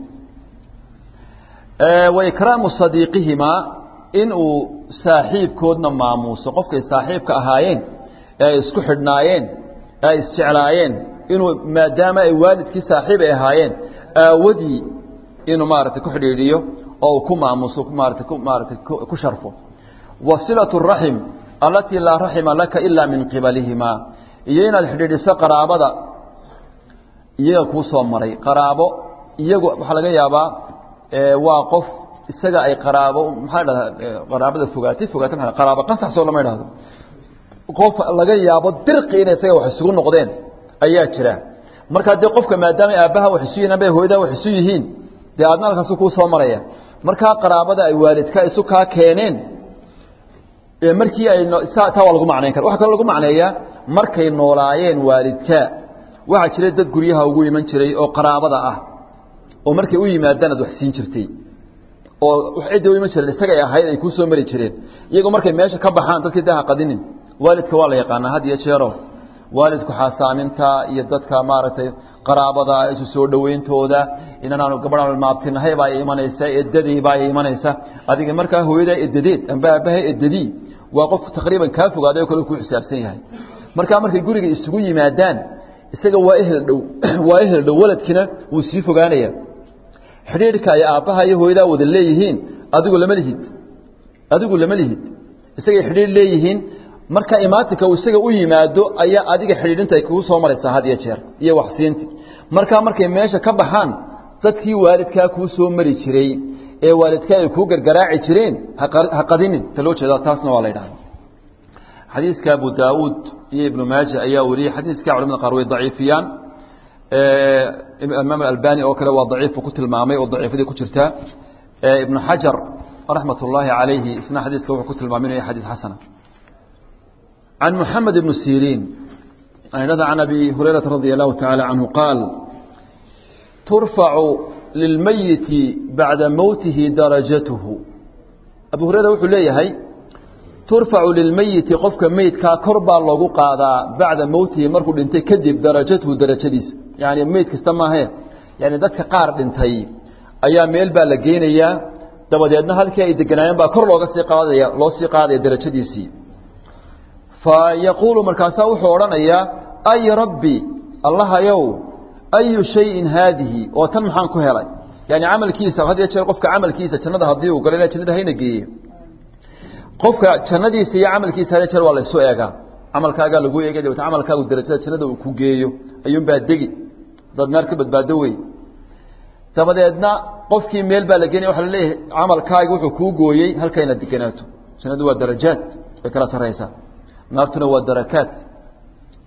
A: wa ikraamu sadiiqihimaa inuu saaxiibkoodna maamuuso qofkay saaxiibka ahaayeen ee ay isku xidhnaayeen ee ay isjeclaayeen inuu maadaama ay waalidkii saaxiib ay ahaayeen aawadii inuu maaragtay ku xidhiidhiyo oo uu ku maamuuso maarata ku maaratay ku sharfo wa silatu raxim allatii laa raxima laka ilaa min qibalihimaa iyo inaad xidhiidhiso qaraabada iyaga kuu soo maray qaraabo iyagu waxaa laga yaabaa waa qof isaga ay qaraabo maxaa dhahdaa qaraabada fogaatay fogaatay maa qaraabo qasaxsoo lama idhahdo qof laga yaabo dirqi inay isaga wax isugu noqdeen ayaa jira markaa dee qofka maadaama aabbaha wax isu yihin amba hooyadaa wax isu yihiin dee aadna halkaasu kuu soo maraya markaa qaraabada ay waalidka isu kaa keeneen markii ay taa waa lagu macnayn kara waxa kaloo lagu macneeyaa markay noolaayeen waalidka waxaa jira dad guryaha ugu iman jiray oo qaraabada ah oo markay u yimaadaan aad wax siin jirtay oo cidday u iman jireen isagay ahayd ay kuu soo mari jireen iyagoo markay meesha ka baxaan dadkii daha qadinin waalidka waa la yaqaanaa had iyo jeero waalidku xaasaaminta iyo dadka maaragtay qaraabada isu soo dhoweyntooda inanaanu gabadhaan maabtinahay baa imanaysa edadii baa imanaysa adiga markaa hooyadaa edadeed amba aabbaha edadii waa qof taqriiban kaa fogaaday oo kale ku xisaabsan yahay markaa markay guriga isugu yimaadaan isaga waa ehel dhow waa ehel dhow waladkina wuu sii fogaanaya xidhiidhka ay aabbaha iyo hooyadaa wada leeyihiin adigu lama lihid adigu lama lihid isagay xidhiidh leeyihiin marka imaatinka uu isaga u yimaado ayaa adiga xidhiidhinta ay kugu soo maraysaa had iyo jeer iyo waxsiinti markaa markay meesha ka baxaan dadkii waalidkaa kuu soo mari jiray ee waalidkaa ay kuu gargaraaci jireen ha qadinin ta loo jeedaa taasna waa la ydhahda xadiiska abu daauud iyo ibnu maaja ayaa wariyey xadiiska culamada qaar way daciifiyaan imaam albani oo kale waa daciifu ku tilmaamay oo daciifadii ku jirtaa ibnu xajar raxmat ullaahi calayhi isna xadiiska wuxuu ku tilmaamay inuu yahay xadiis xasana عن محمد بن سيرين عن أبي هريرة رضي الله تعالى عنه قال ترفع للميت بعد موته درجته أبو هريرة وحو ليهي ترفع للميت قفك ميت كا كربا لوغو قادا بعد موته مركو دنتي كدب درجته درجتيس يعني ميت كستما هي يعني ددك قار دنتي ayaa meel baa la geenayaa dabadeedna halkii ay deganaayeen baa kor looga sii qaadaya loo sii qaadaya darajadiisii fayaquulu markaasaa wuxuu odhanayaa ay rabbi allahayow ayu shayin haadihi oo tan maxaan ku helay yani camalkiisa had iyo jeer qofka camalkiisa jannada haddii uu galo ila jannada hayna geeye qofka jannadiisa iyo camalkiisa had iyo jeer waa la isu eegaa camalkaagaa lagu eegay dabeetna camalkaagu darajada jannada uu ku geeyo ayuunbaa degi dad naar ka badbaado wey dabadeedna qofkii meel baa la geenaya waxa la leeyahay camalkaagi wuxuu kuu gooyey halkayna deganaato jannadu waa darajaad way kala sarraysaa naartuna waa darakaat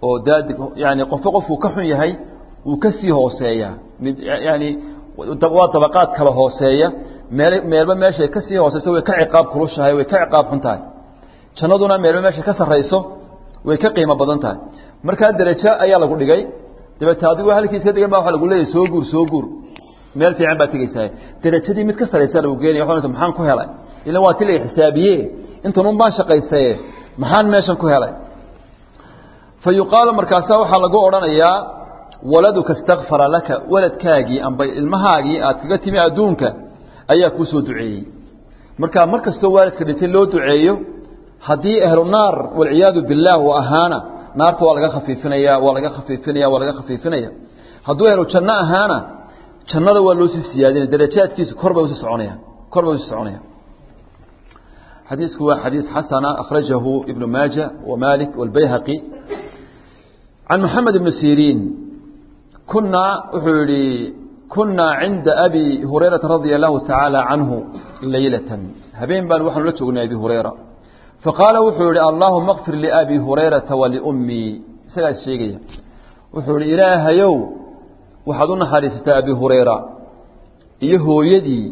A: oo daadig yani qofba qofkuu ka xun yahay wuu ka sii hooseeyaa mid yani waa dabaqaad kala hooseeya meel meelba meeshay ka sii hooseyso way ka ciqaab kulushahay way ka ciqaab xun tahay jannaduna meelba meeshay ka sarrayso way ka qiimo badan tahay markaa derajo ayaa lagu dhigay dabeete adigoo halkiis ka degan ba waa lagu leeyahy soo guur soo guur meel fiican baad tegeysaa derajadii mid ka saraysa lagu geenaya waa maxaan ku helay ila waa ti la xisaabiye intan un baan shaqaysaye maxaan meeshan ku helay fa yuqaalu markaasa waxaa lagu odhanayaa waladuka istakfara laka waladkaagii amba ilmahaagii aad kaga timi adduunka ayaa kuu soo duceeyey marka mar kastoo waalidka dhintay loo duceeyo haddii ahlu naar walciyaadu billaah uu ahaana naarta waa laga khafiifinaya waa laga khafiifinaya waa laga khafiifinaya hadduu ahlu janno ahaana jannada waa loo sii siyaadinaya darajaadkiisa kor bay usii soconayaan kor bay usii soconayaan xadiisku waa xadiis xasana akhrajahu ibnu maaja wa malik walbayhaqi can maxamed ibni siriin kunaa wuxuu yihi kunaa cinda abi hurayrata radia allahu tacaala canhu laylatan habeen baan waxaanu la joognay abi hurayra faqaala wuxuu yihi allahuma kfir liabi hurayrata waliummii isagaas sheegaya wuxuu yihi ilaahayow waxaad u naxariisataa abi hurayra iyo hooyadii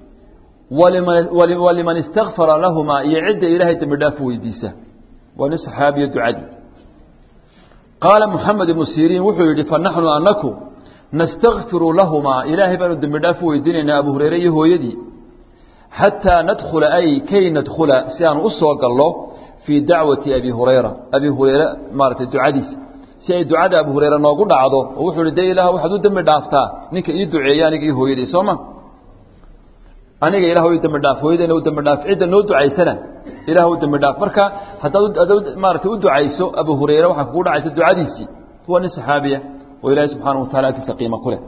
A: waliman istakfara lahumaa iyo cidda ilaahay dembi dhaaf weydiisa waa nin saxaabiya ducadii qaala moxamed ibnu siriin wuxuu yidhi fanaxnu anaku nastakfiru lahumaa ilaahay baanu dembi dhaaf weydiinaynaa abu hureyre iyo hooyadii xataa nadkhula ay kay nadkhula si aan u soo gallo fii dacwati abi hurayra abi hureyre maaratay ducadiisa si ay ducada abu hureyre noogu dhacdo oo wuxuu hi de ilaah waxaad u dembi dhaaftaa ninka ii duceeya aniga iyo hooyadii sooma aniga ilah u dembi dhaaf hooyadayna u dembi dhaaf cidda noo ducaysana ilah u dembi dhaaf marka haddaad adaad maaratay u ducayso abu hureyre waxaa kugu dhacaysa ducadiisii waa nin saxaabiya oo ilaahay subxaana wa tacala agtiisa qiimo ku leh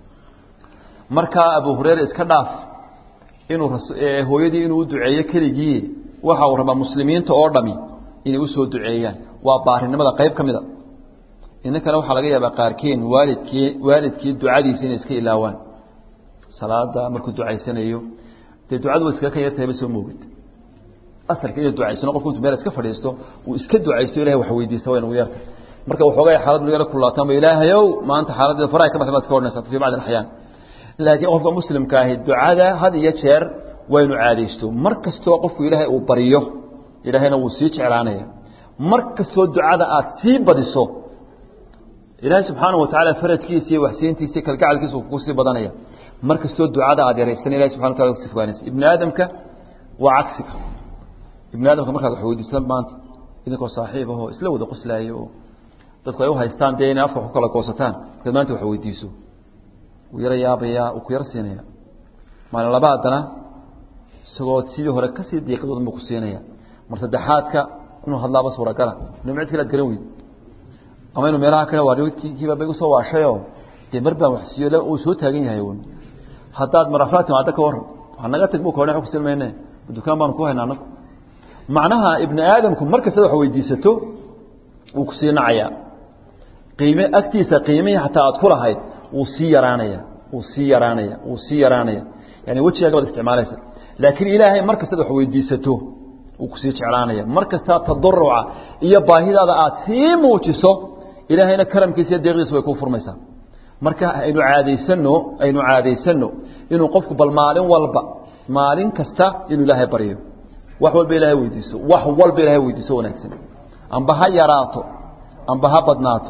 A: markaa abu hureyre iska dhaaf inuu hooyadii inuu u duceeyo keligii waxa uu rabaa muslimiinta oo dhami inay usoo duceeyaan waa baarinimada qayb ka mid a inankana waxaa laga yaabaa qaarkeen waalidkii waalidkii ducadiisa inay iska ilaawaan salaada markuu ducaysanayo dee ducadu wa iskaga kan yartahayba soo moogid asalka inuu ducaysano qofku intu meel iska fadhiisto uu iska ducaysto ilahay wax weydiista waa inagu yarta marka waxoogay xaalad yaro kulaataan ba ilaahayow maanta xaaladdeeda faraha ka baxda baad iska odhanaysaa fii bacdi alaxyaan laakiin qofka muslimka ahi ducada had iyo jeer waynu caadaysto mar kastoo qofku ilaahay uu baryo ilaahayna wuu sii jeclaanaya mar kastoo ducada aad sii badiso ilaahay subxaana wa tacaala farajkiisa iyo waxsiintiisa iyo kalgacalkiisa uu kusii badanaya mar kastoo ducada aad yaraysan ilahay subxana wa tala kusii fogaanaysa ibni aadamka waa cagsiga ibni aadamka markaad wax weydiisan maanta idinkoo saaxiib ahoo isla wada qoslaayo oo dadku ay u haystaan dee inay afka ku kala goosataan markaad maanta wax weydiiso wuu yaro yaabayaa uu ku yaro siinaya maalin laba haddana isagoo sidii hore kasii diiqadood buu ku siinaya mar saddexaadka inuu hadlaaba suuragala inu cid kale ad garan weyd ama inuu meelaha kale waa kiiba bay usoo waashayoo dee mar baan wax siiyo uu soo taagan yahay un haddaad marafraad timaada ka waran waxaa naga tag bu ka odhan kusin mayne dukaan baanu ku hayna anagu macnaha ibni aadamku mar kastad wax weydiisato wuu kusii nacayaa qiime agtiisa qiimihii xataa aad ku lahayd wuu sii yaraanaya wuu sii yaraanaya wuu sii yaraanaya yani wejigaaga baad isticmaalaysa laakiin ilaahay mar kastaad wax weydiisato wuu kusii jeclaanaya mar kastaa tadaruca iyo baahidaada aad sii muujiso ilaahayna karamkiisa iyo deeqdiisa way kuu furmaysaa marka aynu caadaysano aynu caadaysano inuu qofku bal maalin walba maalin kasta inuu ilaahay baryo wax walba ilaahay weydiiso wax walba ilaahay weydiiso wanaagsan amba ha yaraato amba ha badnaato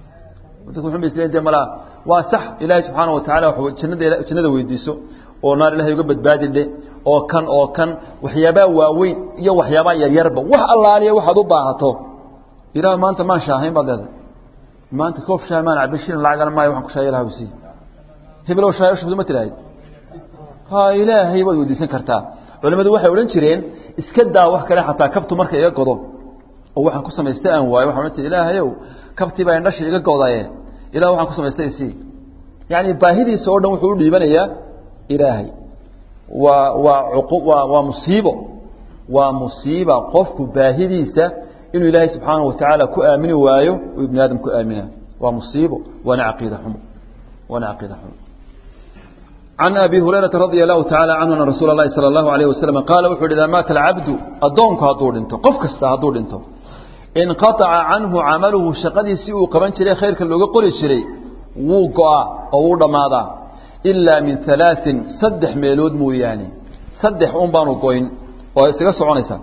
A: de malaa waa sax ilaahay subxaana wa tacala jannada jannada weydiiso oo naar ilahay uga badbaadi dhe oo kan oo kan waxyaabaa waaweyn iyo waxyaabaa yaryarba wax allaaliya waxaad u baahato ilaah maanta maan shaahayn baad leedahay maanta koof shaah maan cabin shilin lacagana maayo waxaan ku shaaya ilaah sii hebelow shaaya ushubto ma tiraahid ha ilaahay waad weydiisan kartaa culimadu waxay odhan jireen iska daa wax kale xataa kabtu marka iga godo oo waxaan ku samaystay aan waayo waxaan odhan jira ilaahayow kabtii baa indhashi iga godaye ilah waxaan ku samaystay isii yacni baahidiisa oo dhan wuxuu u dhiibanayaa ilaahay waa waa cuqu waa waa musiibo waa musiiba qofku baahidiisa inuu ilaahay subxaanahu watacaala ku aamini waayo uu ibni aadam ku aamina waa musiibo waana caqiida xumo waana caqiida xumo can abi hurayrata radia allahu tacala canhu ana rasuula اlahi salى اllahu alayh wasalam qaala wuxu uhi idaa maata alcabdu addoonku hadduu dhinto qof kasta hadduu dhinto inqaaca canhu camaluhu shaqadiisii uu qaban jiray khayrka looga qori jiray wuu go-aa oo wuu dhammaadaa ilaa min alaain saddex meelood mooyaane saddex un baanu goyn oo isaga soconaysaa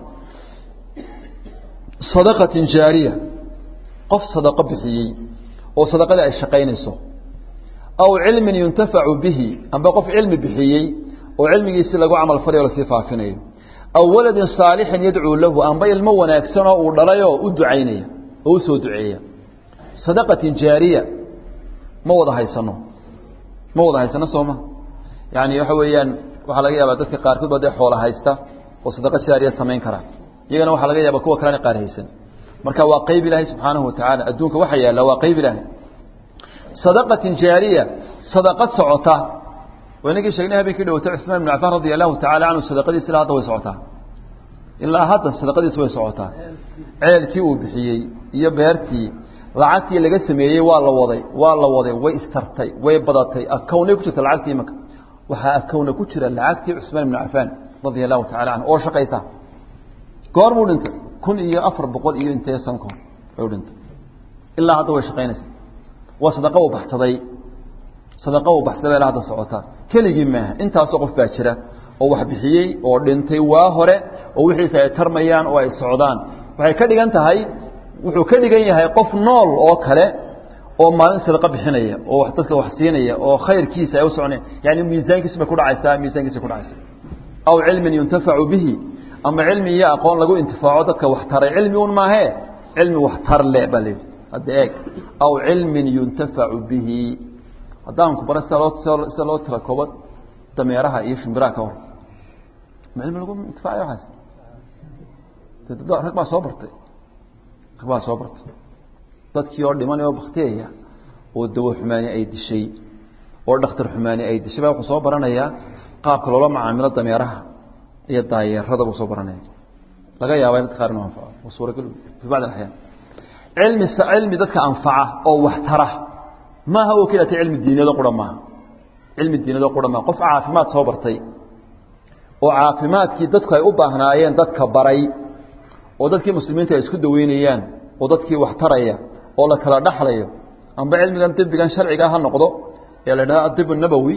A: sadaqatin jaariya qof sadaqo bixiyey oo sadaqadii ay shaqaynayso aw cilmin yuntafacu bihi amba qof cilmi bixiyey oo cilmigiisii lagu camal falayo lasii faafinayo aw waladin saalixin yadcuu lahu amba ilmo wanaagsanoo uu dhalayoo u ducaynaya oo u soo duceeya sadaqatin jaariya ma wada haysano ma wada haysano sooma yani waxa weeyaan waxaa laga yaabaa dadka qaarkood ba dee xoola haysta oo sadaqo jaariya samayn kara iyagana waxaa laga yaaba kuwa kalena qaar haysan marka waa qeyb ilaahay subxaanahu watacaala adduunka waxa yaalla waa qeyb ilaahay sadaqatin jaariya sadaqad socota waynagii sheegnay habeenkii dhawatay cusmaan ibn cafaan radia allahu tacala canhu sadaqadiisi ilaa hadda way socotaa ilaa hadda sadaqadiisi way socotaa ceelkii uu bixiyey iyo beertii lacagtii laga sameeyey waa la waday waa la waday way istartay way badatay akownay ku jirta lacagtii imaka waxaa akowna ku jira lacagtii cusmaan ibn cafaan radia allahu tacala canhu oo shaqaysa goor muu dhintay kun iyo afar boqol iyo intee san kahor u dhintay ilaa hadda way shaqaynaysa waa sadaqa uu baxsaday sadaqa uu baxsaday ilaa hadda socotaa keligii maaha intaasoo qof baa jira oo wax bixiyey oo dhintay waa hore oo wixiisa ay tarmayaan oo ay socdaan waxay ka dhigan tahay wuxuu ka dhigan yahay qof nool oo kale oo maalin sadaqa bixinaya oo dadka wax siinaya oo khayrkiisa ay u soconaya yani miisaankiisa bay ku dhacaysaa miisaankiisa ku dhacaysa aw cilmin yuntafacu bihi ama cilmi iyo aqoon lagu intifaaco dadka wax taray cilmi un maahee cilmi wax tar le baa layidhi hadda eeg aw cilmin yuntafacu bihi haddaan ku bara sida loo sida loo tira kooba dameeraha iyo shimbiraha ka hor ma cilmi lagu intifaacayo waxaas rag baa soo bartay rag baa soo bartay dadkii oo dhiman oo baktiyaya oo dawo xumaani ay dishay oo dhakhtar xumaani ay dishay baa wuxuu soo baranayaa qaabka loola macaamilo dameeraha iyo daayeerada buu soo baranaya laga yaaba in dadka qaar inuu anfaco waa suuragal fi bacd alaxyaan cilmi cilmi dadka anfaca oo wax tara maaha oo keliyata cilmi diiniyado qura maaha cilmi diiniyado qura maaha qof caafimaad soo bartay oo caafimaadkii dadku ay u baahnaayeen dadka baray oo dadkii muslimiinta ay isku daweynayaan oo dadkii wax taraya oo la kala dhaxlayo amba cilmigan dibigan sharciga ha noqdo ee la idhaha adib nabowi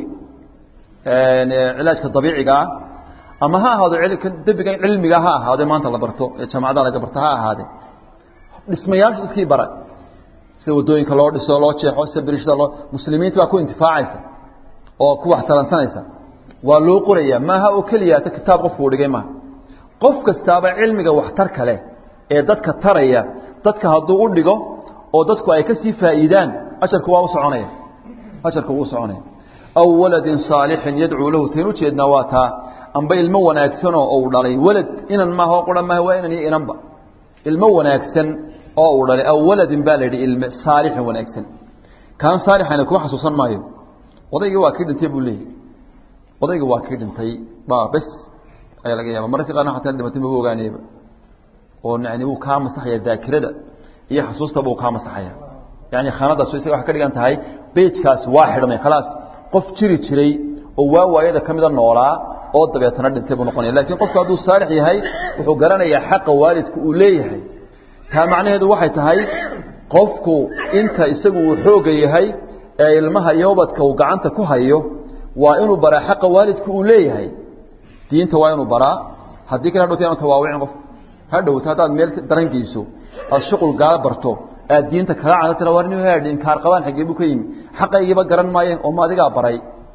A: cilaajka dabiicigaa ama ha ahaado debigan cilmiga ha ahaade maanta la barto ee jaamacadaha laga barto ha ahaade dhismayaasha dadkii bara sida wadooyinka loo dhiso loo jeexo sida birishada loo muslimiinta baa ku intifaacaysa oo ku wax taransanaysa waa loo qoraya maaha oo keliya ta kitaab qofku uu dhigay maaha qof kastaaba cilmiga waxtar kale ee dadka taraya dadka hadduu u dhigo oo dadku ay ka sii faa'iidaan ajarku waa u soconaya ajarku wuu soconaya aw waladin saalixin yadcuu lahu tayn ujeednaa waa taa amba ilmo wanaagsanoo uu dhalay walad inan maaha oo qura maaha waa inan iyo inanba ilmo wanaagsan oo uu dhalay aw waladin baa la yidhi ilme saalixin wanaagsan kaan saalixayna kuma xasuusan maayo odaygii waa kii dhintay buu leeyahy odaygii waa kii dhintay baa bes ayaa laga yaaba mararka qaarna xataa dhimatay maba ogaanayba oo yani wuu kaa masaxaya daakirada iyo xasuusta buu kaa masaxaya yani khaanadaas isaga waxay ka dhigan tahay beejkaas waa xidhmay khalaas qof jiri jiray oo waa waayada ka mida noolaa oo dabeetana dhintay buu noqonaya lakin qofku hadduu saalix yahay wuxuu garanayaa xaqa waalidka uu leeyahay taa macnaheedu waxay tahay qofku inta isagu uu xooga yahay ee ilmaha iyo ubadka uu gacanta ku hayo waa inuu baraa xaqa waalidka uu leeyahay diinta waa inuu baraa haddii kale hadhowta anu tawaawicin qof hadhowta haddaad meel daran geyso aad shuqul gaala barto aad diinta kala cada tira war nin haadhi inkaar qabaan xaggee buu ka yimi xaqaygiiba garan maaye oo ma adigaa baray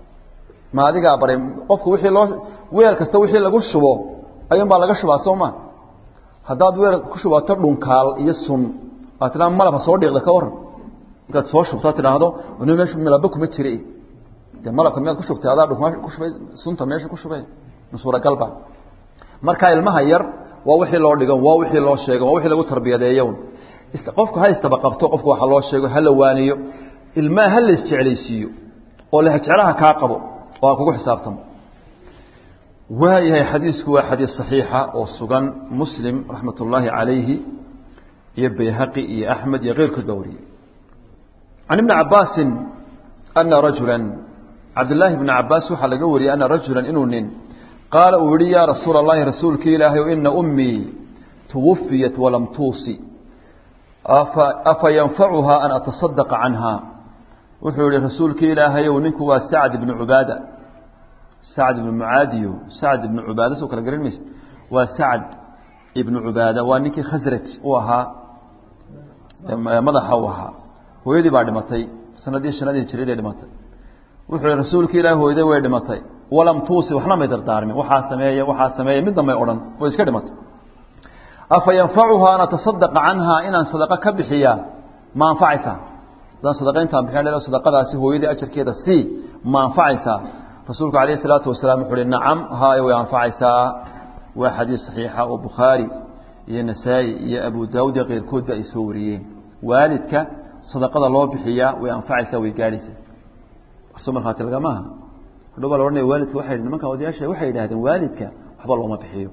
A: ma adigaa baray qofku wixii loo weel kasta wixii lagu shubo ayuun baa laga shubaa soo ma haddaad weel ku shubato dhunkaal iyo sun aad tidhaa malabha soo dhiiqda ka waran markaad soo shubto ad tidhaahdo n meesha milaba kuma jira de malabka miyaad ku shubtay adaa dhunk ku shubay sunta meesha ku shubay suuragalba marka ilmaha yar waa wixii loo dhigo waa wixii loo sheego waa wixii lagu tarbiyadeeyo qofku ha istaba qabto qofku waxa loo sheego ha la waaniyo ilmaha ha la isjeclaysiiyo oo lehjeclaha kaa qabo oo ha kugu xisaabtamo waayahay xadiisku waa xadiis صaxiixa oo sugan muslim raxmat ullaahi calayhi iyo bayhaqi iyo axmed iyo keyrkood baa wariyey can ibni cabaasin ana rajula cabdillaahi bni cabaas waxaa laga wariyey ana rajula inuu nin qaala uu yihi yaa rasuula اllahi rasuulki ilaahay ina ummii tuwafiyat walam tuusi afa yanfacuhaa an atasadaqa canhaa wuxuu yihi rasuulkii ilaahayow ninku waa sacd ibnu cubaada sacd ibnu mucaadiyo sacd ibnu cubaada soo kala garan mayse waa sacd ibnu cubaada waa ninkii khasraj u ahaa madaxa u ahaa hooyadii baa dhimatay sanadii shanadii hijriyadii dhimatay wuxuu yihi rasuulkii ilaah hooyaday way dhimatay walam tuusi waxna may dardaarmin waxaa sameeye waxaa sameeye midna may odhan way iska dhimatay afa yanfacuhaa an atasadaqa canhaa inaan sadaqo ka bixiyaa ma anfacaysaa haddaan sadaqa intaan bixin sadaqadaasi hooyadii ajarkeeda sii ma anfacaysaa rasuulku calayhi salaatu wasalaam wuxuu uhi nacam haay way anfacaysaa waa xadiis saxiixa oo bukhaari iyo nasaa-i iyo abu daawud iyo keyrkoodba ay soo wariyeen waalidka sadaqada loo bixiyaa way anfacaysaa way gaadhaysaa warso markhaati lagamaaha hadhow baa la ohanaya waalidka waxay nimanka odayaasha waxay yidhahdeen waalidka waxba looma bixiyo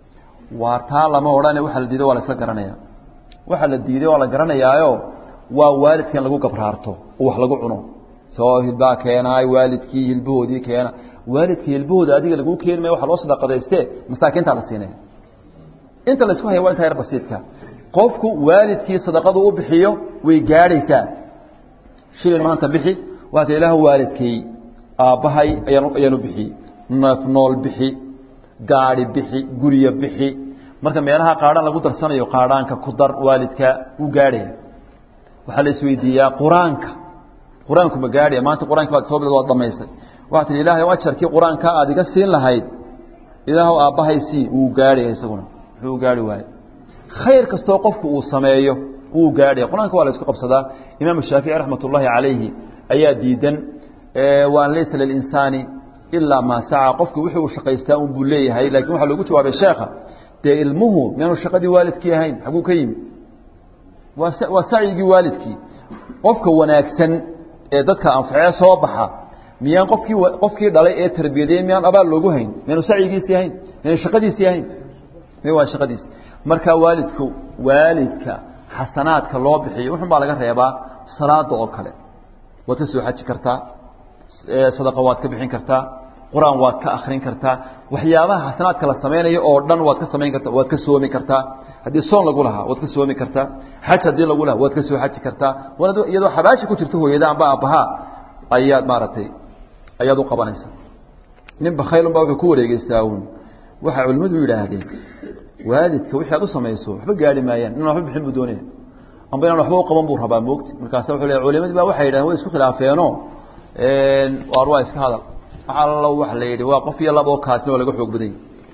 A: waa taa lama odhane waxa la diiday waa la isla garanaya waxa la diiday waa la garanayaayo waa waalidka in lagu gabraarto oo wax lagu cuno soo hilbaa keenaay waalidkii hilbahoodii keena waalidkii hilbahooda adiga laguu keeni maya waxa loo sadaqadayste masaakiintaa la siinaya inta la isku haya waa intaa yar basiidka qofku waalidkii sadaqadu u bixiyo way gaadhaysaa shilin maanta bixi waata ilaah waalidkay aabbahay ayaan ayaanu bixiyey neef nool bixi gaadhi bixi guryo bixi marka meelaha qaadhaan lagu darsanayo qaadhaanka ku dar waalidka wuu gaadhaya waxaa la isweydiiyaa qur-aanka qur-aanku ma gaadhaya maanta qur-aanka baad soo bilad waad dhamaysay waxaa tihi ilahay ajarkii qur-aanka aad iga siin lahayd ilaahw aabbahay sii wuu gaadhaya isaguna muxuu gaarhi waaye khayr kastoo qofku uu sameeyo wuu gaadhaya qur-aanka waa la isku qabsadaa imaamu shaafici raxmat ullaahi calayhi ayaa diidan waan laysa lilinsaani ilaa maa saca qofku wixii uu shaqaystaa un buu leeyahay lakin waxaa loogu jawaabay sheekha dee ilmuhu miyaanu shaqadii waalidkii ahayn xaguu ka yimi waa waa sacyigii waalidkii qofka wanaagsan ee dadka anfacee soo baxa miyaan qofkii qofkii dhalay ee tarbiyadeyey miyaan abaal loogu hayn miyaanu sacyigiisii ahayn miyaanu shaqadiisii ahayn mi waa shaqadiisi marka waalidku waalidka xasanaadka loo bixiyo wuxun baa laga reebaa salaada oo kale waad ka soo xaji kartaa sadaqa waad ka bixin kartaa qur-aan waad ka akrin kartaa waxyaabaha xasanaadka la samaynayo oo dhan waad ka samayn karta waad ka soomi kartaa haddii soon lagu lahaa waad ka soomi kartaa xaj haddii lagu lahaa waad ka soo xaji kartaa iyadoo xabaashi ku jirto hooyada amba aabbahaa ayaad maaragtay ayaad u qabanaysaa nin bakhaylun baa wuxuu ku wareegeystaa uun waxay culimmadu yidhaahdeen waalidka wixii aad u samayso waxba gaari maayaan inaan waxba bixin buu doonaya amba inaan waxba u qaban buu rabaa moogti markaasa wuxuu leeyahay culimadii baa waxay yidhahdeen way isku khilaafeeno waar waa iska hadal waxa allo waxa la yidhi waa qof iyo laba oo kaasina waa laga xoog badanya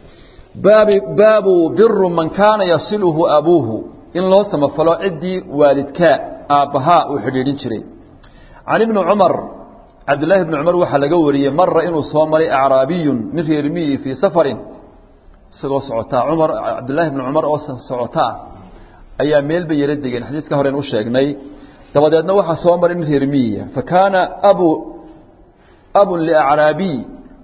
A: baabi baabu biru man kaana yasiluhu abuuhu in loo samafalo ciddii waalidkaa aabbahaa uu xidhiidhin jiray can ibni cumar cabdillaahi bni cumar waxaa laga wariyey mara inuu soo maray acraabiyun min reer miyi fii safarin isagoo socotaa cumar cabdillaahi bni cumar oo socotaa ayaa meel bay yaro degeen xadiiska horen u sheegnay dabadeedna waxaa soo maray nin reer miyiya fa kaana abu abun liacraabiy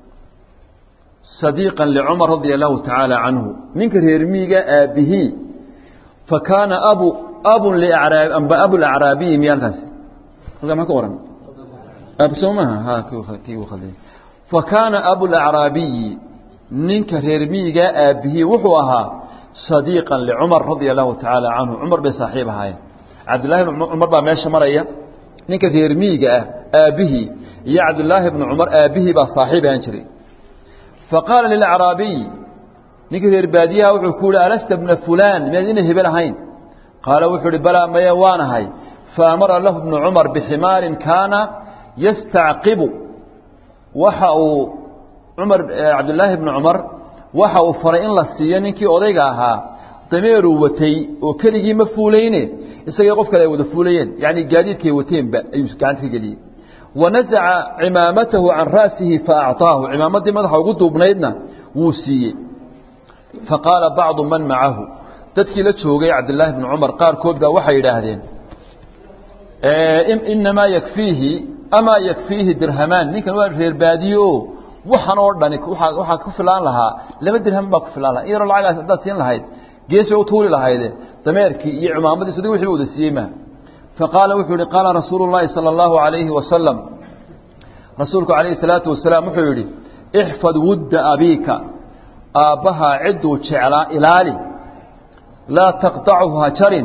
A: sadiiqan licumar radia allahu tacaala canhu ninka reer miyiga aabihii fa kaana abu abun liacraa amba abulacraabiyi miyaalkaasi halkaa maa ka waran soo maha ha kii khalday fa kaana abulacraabiyi ninka reer miyigaa aabihii wuxuu ahaa sadiiqan licumar radia allahu tacaala canhu cumar bay saaxiib ahaayeen cabdillahi bn cumar baa meesha maraya ninka reer miyiga ah aabbihii iyo cabdillaahi bni cumar aabbihii baa saaxiib ahaan jiray faqaala lilacraabiy ninkii reer baadiyaha wuxuu ku yihi alasta bna fulaan miyaad ina hebel ahayn qaala wuxuu ihi balaa maye waanahay faamara lahu bnu cumar biximaarin kaana yastacqibu waxa uu cumar cabdillaahi bni cumar waxa uu faray in la siiyo ninkii odayga ahaa dameeruu watay oo keligii ma fuulayne isagii qof kale ay wada fuulayeen yacni gaadiidkay wateenba ayuu gacanta ka geliyey wanasaca cimaamatahu can ra'sihi faacطaahu cimaamaddii madaxa ugu duubnaydna wuu siiyey faqaala bacdu man macahu dadkii la joogay cabdillaahi bni cumar qaarkood baa waxay yidhaahdeen inamaa yakfiihi amaa yakfiihi dirhamaan ninkan waa reer baadiye o waxan oo dhani waxaa ku filaan lahaa laba dirham baa ku filaan laha in yaroo lacagaas haddaad siin lahayd gees bay u tuuli lahayde dameerkii iyo cimaamadiis adiga wixii ba wada siiyey ma faqaala wuxuu yihi qaala rasuulu llaahi sala allahu alayhi wasalam rasuulku calayhi salaatu wasalaam wuxuu yidhi ixfad wudda abiika aabbahaa cidduu jeclaa ilaali laa taqطachu ha jarin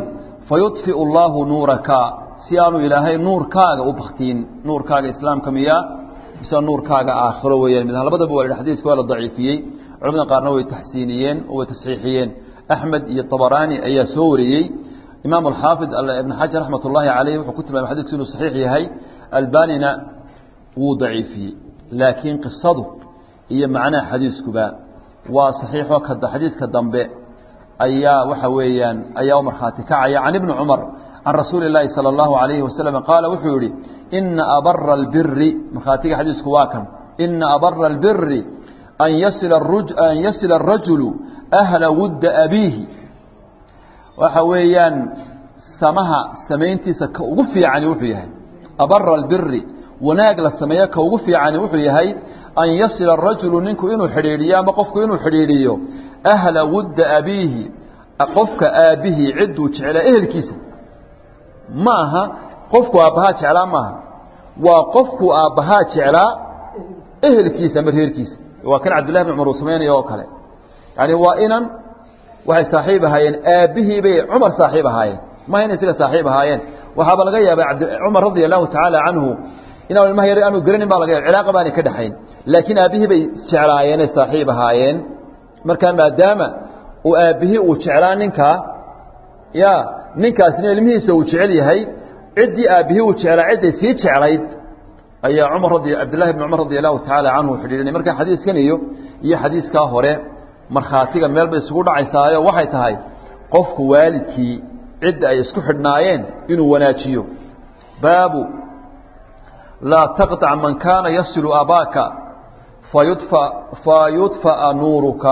A: fayudfiu allaahu nuuraka si aanu ilaahay nuurkaaga u baktiin nuurkaaga islaamka miyaa mise nuurkaaga aakhiro weeyaan mid labadaba waa xadiidka waa la daciifiyey culamada qaarna way taxsiiniyeen oo way tasxiixiyeen axmed iyo طabaraani ayaa soo wariyey imaam alxaafid ibn xajar raxmat ullaahi caleyh wuxuu ku tilmaamay xadidku inuu saxiix yahay albanina wuu daciifiyey laakiin qisadu iyo macnaha xadiiskuba waa saxiixo xadiidka dambe ayaa waxa weeyaan ayaa u markhaati kacaya can ibni cumar can rasuuli اlaahi salى اllahu alayhi wasalam qaala wuxuu yihi ina abara اlbiri markhaatiga xadiisku waa kan ina abara اlbiri an yasila الrajulu ahla wudda abiihi waxa weeyaan samaha samayntiisa ka ugu fiicani wuxuu yahay abara اlbiri wanaag la sameeyo ka ugu fiicani wuxuu yahay an yasila الrajulu ninku inuu xidhiidhiyo ama qofku inuu xidhiidhiyo ahla wudda abiihi qofka aabbihii cidduu jeclaa ehelkiisa ma aha qofku aabbahaa jeclaa maaha waa qofku aabbahaa jeclaa ehelkiisa ama reerkiisa waa kan cabdillahi bn cumar uu samaynaya oo kale yani waa inan waxay saaxiib ahaayeen aabbihii bay cumar saaxiib ahaayeen maha inay isaga saaxiib ahaayeen waxaaba laga yaabay cumar radia allahu tacaala canhu inaan ilmaha yar aanu garanin baa laga yaba cilaaqa baanay ka dhexayn laakiin aabbihii bay jeclaayeenay saaxiib ahaayeen markaa maadaama uu aabbihii uu jeclaa ninkaa ya ninkaasina ilmihiisa uu jecel yahay ciddii aabbihii uu jeclaa cidday sii jeclayd ayaa cumar radi cabdillahi bn cumar radi allahu tacaala canhu xidhiidhinay marka xadiiskan iyo iyo xadiiskaa hore markhaatiga meel bay isugu dhacaysaayo waxay tahay qofku waalidkii cidda ay isku xidhnaayeen inuu wanaajiyo baabu laa taqطac man kaana yasilu abaaka fayudfa fayudfa'a nuuruka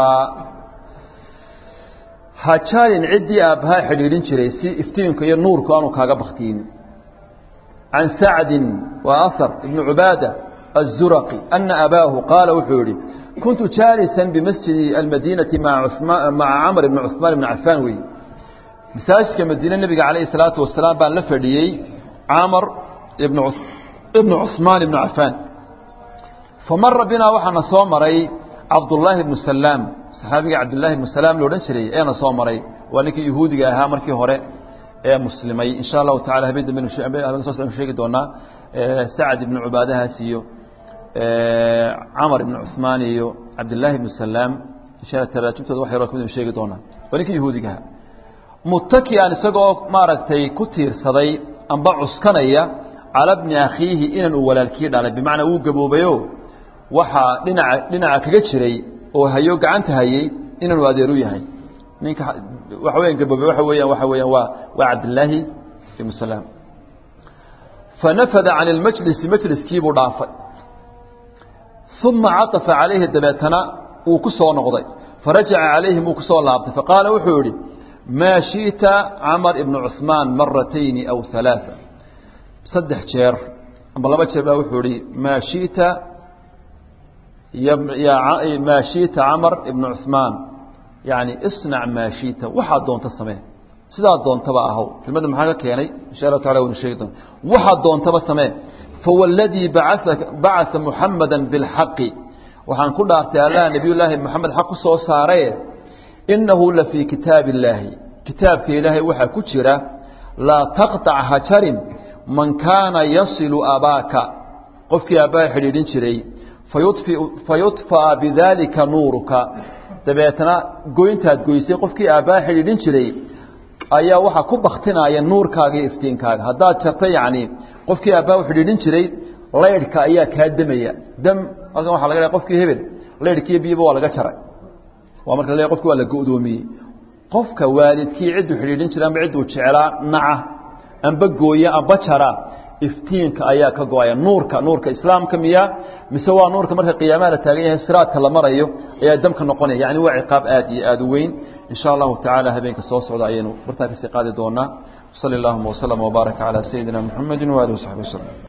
A: hajaalin ciddii aabbahaa xidhiidhin jiray si iftiinka iyo nuurku aanu kaaga baktiin can sacdin waa ahar ibni cubaada الزurqi أna abaahu qaala wuxuu yihi kuntu jaalisa bimasjidi almadinati maca camr bni cuثmaan bni cafaan wey masaajidka madiine nebiga calayh الsalaatu wasalaam baan la fadhiyey camr ibn cuثmaan ibni cafaan famara binaa waxaana soo maray cabdullaahi bnu salaam saxaabiga cabdillaahi bnu salaam lo odhan jiray eena soo maray waa ninkii yahuudiga ahaa markii hore ee muslimay insha allahu tacala habeen dambe soo sheegi doonaa sacad ibnu cubaadahaas iyo camar ibnu cuثmaan iyo cabdillaahi ibnu salaam taraajubtooda wax yaro kamid sheegi doonaa waa ninkii yahuudiga ahaa mutakian isagoo maaragtay ku tiirsaday amba cuskanaya cala bni akhiihi inan uu walaalkii dhalay bimacnaa wuu gaboobayo waxaa dhinaca dhinaca kaga jiray oo hayo gacanta hayey inanu adeeru yahay ninka waxa weya gaboobay waxa weeyaan waxa weeyaan waa waa cabdillaahi ibnu salaam fanafada can اlmajlisi majliskiibuu dhaafay uma caطafa calayhi dabeetana wuu ku soo noqday farajaca calayhim wuu ku soo laabtay faqaala wuxuu yihi maa shiئta camar ibnu cuثmaan maratayni aw ثalaaثa saddex jeer amba laba jeer baa wuxuu ihi maa shiئta maa shiئta camar ibnu cuثmaan yani isnac maa shiئta waxaad doonta samee sidaa doontaba ahow kelmadda maxaa ka keenay insha allahu tacala waynu sheegi doona waxaad doontaba samee fawاladii bacaa muxamada biاlxaqi waxaan ku dhaartay allah nebiy llaahi moxamed xaq ku soo saaraye inahu la fii kitaabi اllaahi kitaabka ilaahay waxaa ku jira laa taqطac hajarin man kaana yasilu abaaka qofkii aabbaha xidhiidhin jiray fayudfa'a bidaalika nuuruka dabeetna goyntaad goysay qofkii aabbaha xidhiidhin jiray ayaa waxaa ku baktinaya nuurkaaga iyo iftiinkaaga haddaad jarta yacni qofkii aabbaha u xidhiidhin jiray laydhka ayaa kaa demaya dam halkan waxa laga leeay qofkii hebel laydhkiiyo biyaba waa laga jaray waa marka la qofki waa la go'doomiyey qofka waalidkii cidduu xidhiidhin jiray amba cidduu jeclaa naca amba gooya amba jara iftiinka ayaa ka go-aya nuurka nuurka islaamka miya mise waa nuurka marka qiyaamaha la taagan yahay siraadka la marayo ayaa damka noqonaya yani waa ciqaab aad iyo aad u weyn in sha allahu tacaala habeenka soo socda ayaynu bartaa kasii qaadi doonaa sali allahuma waslama wbaaraka calaa sayidina muxamedi waalihi wasaxbi waslm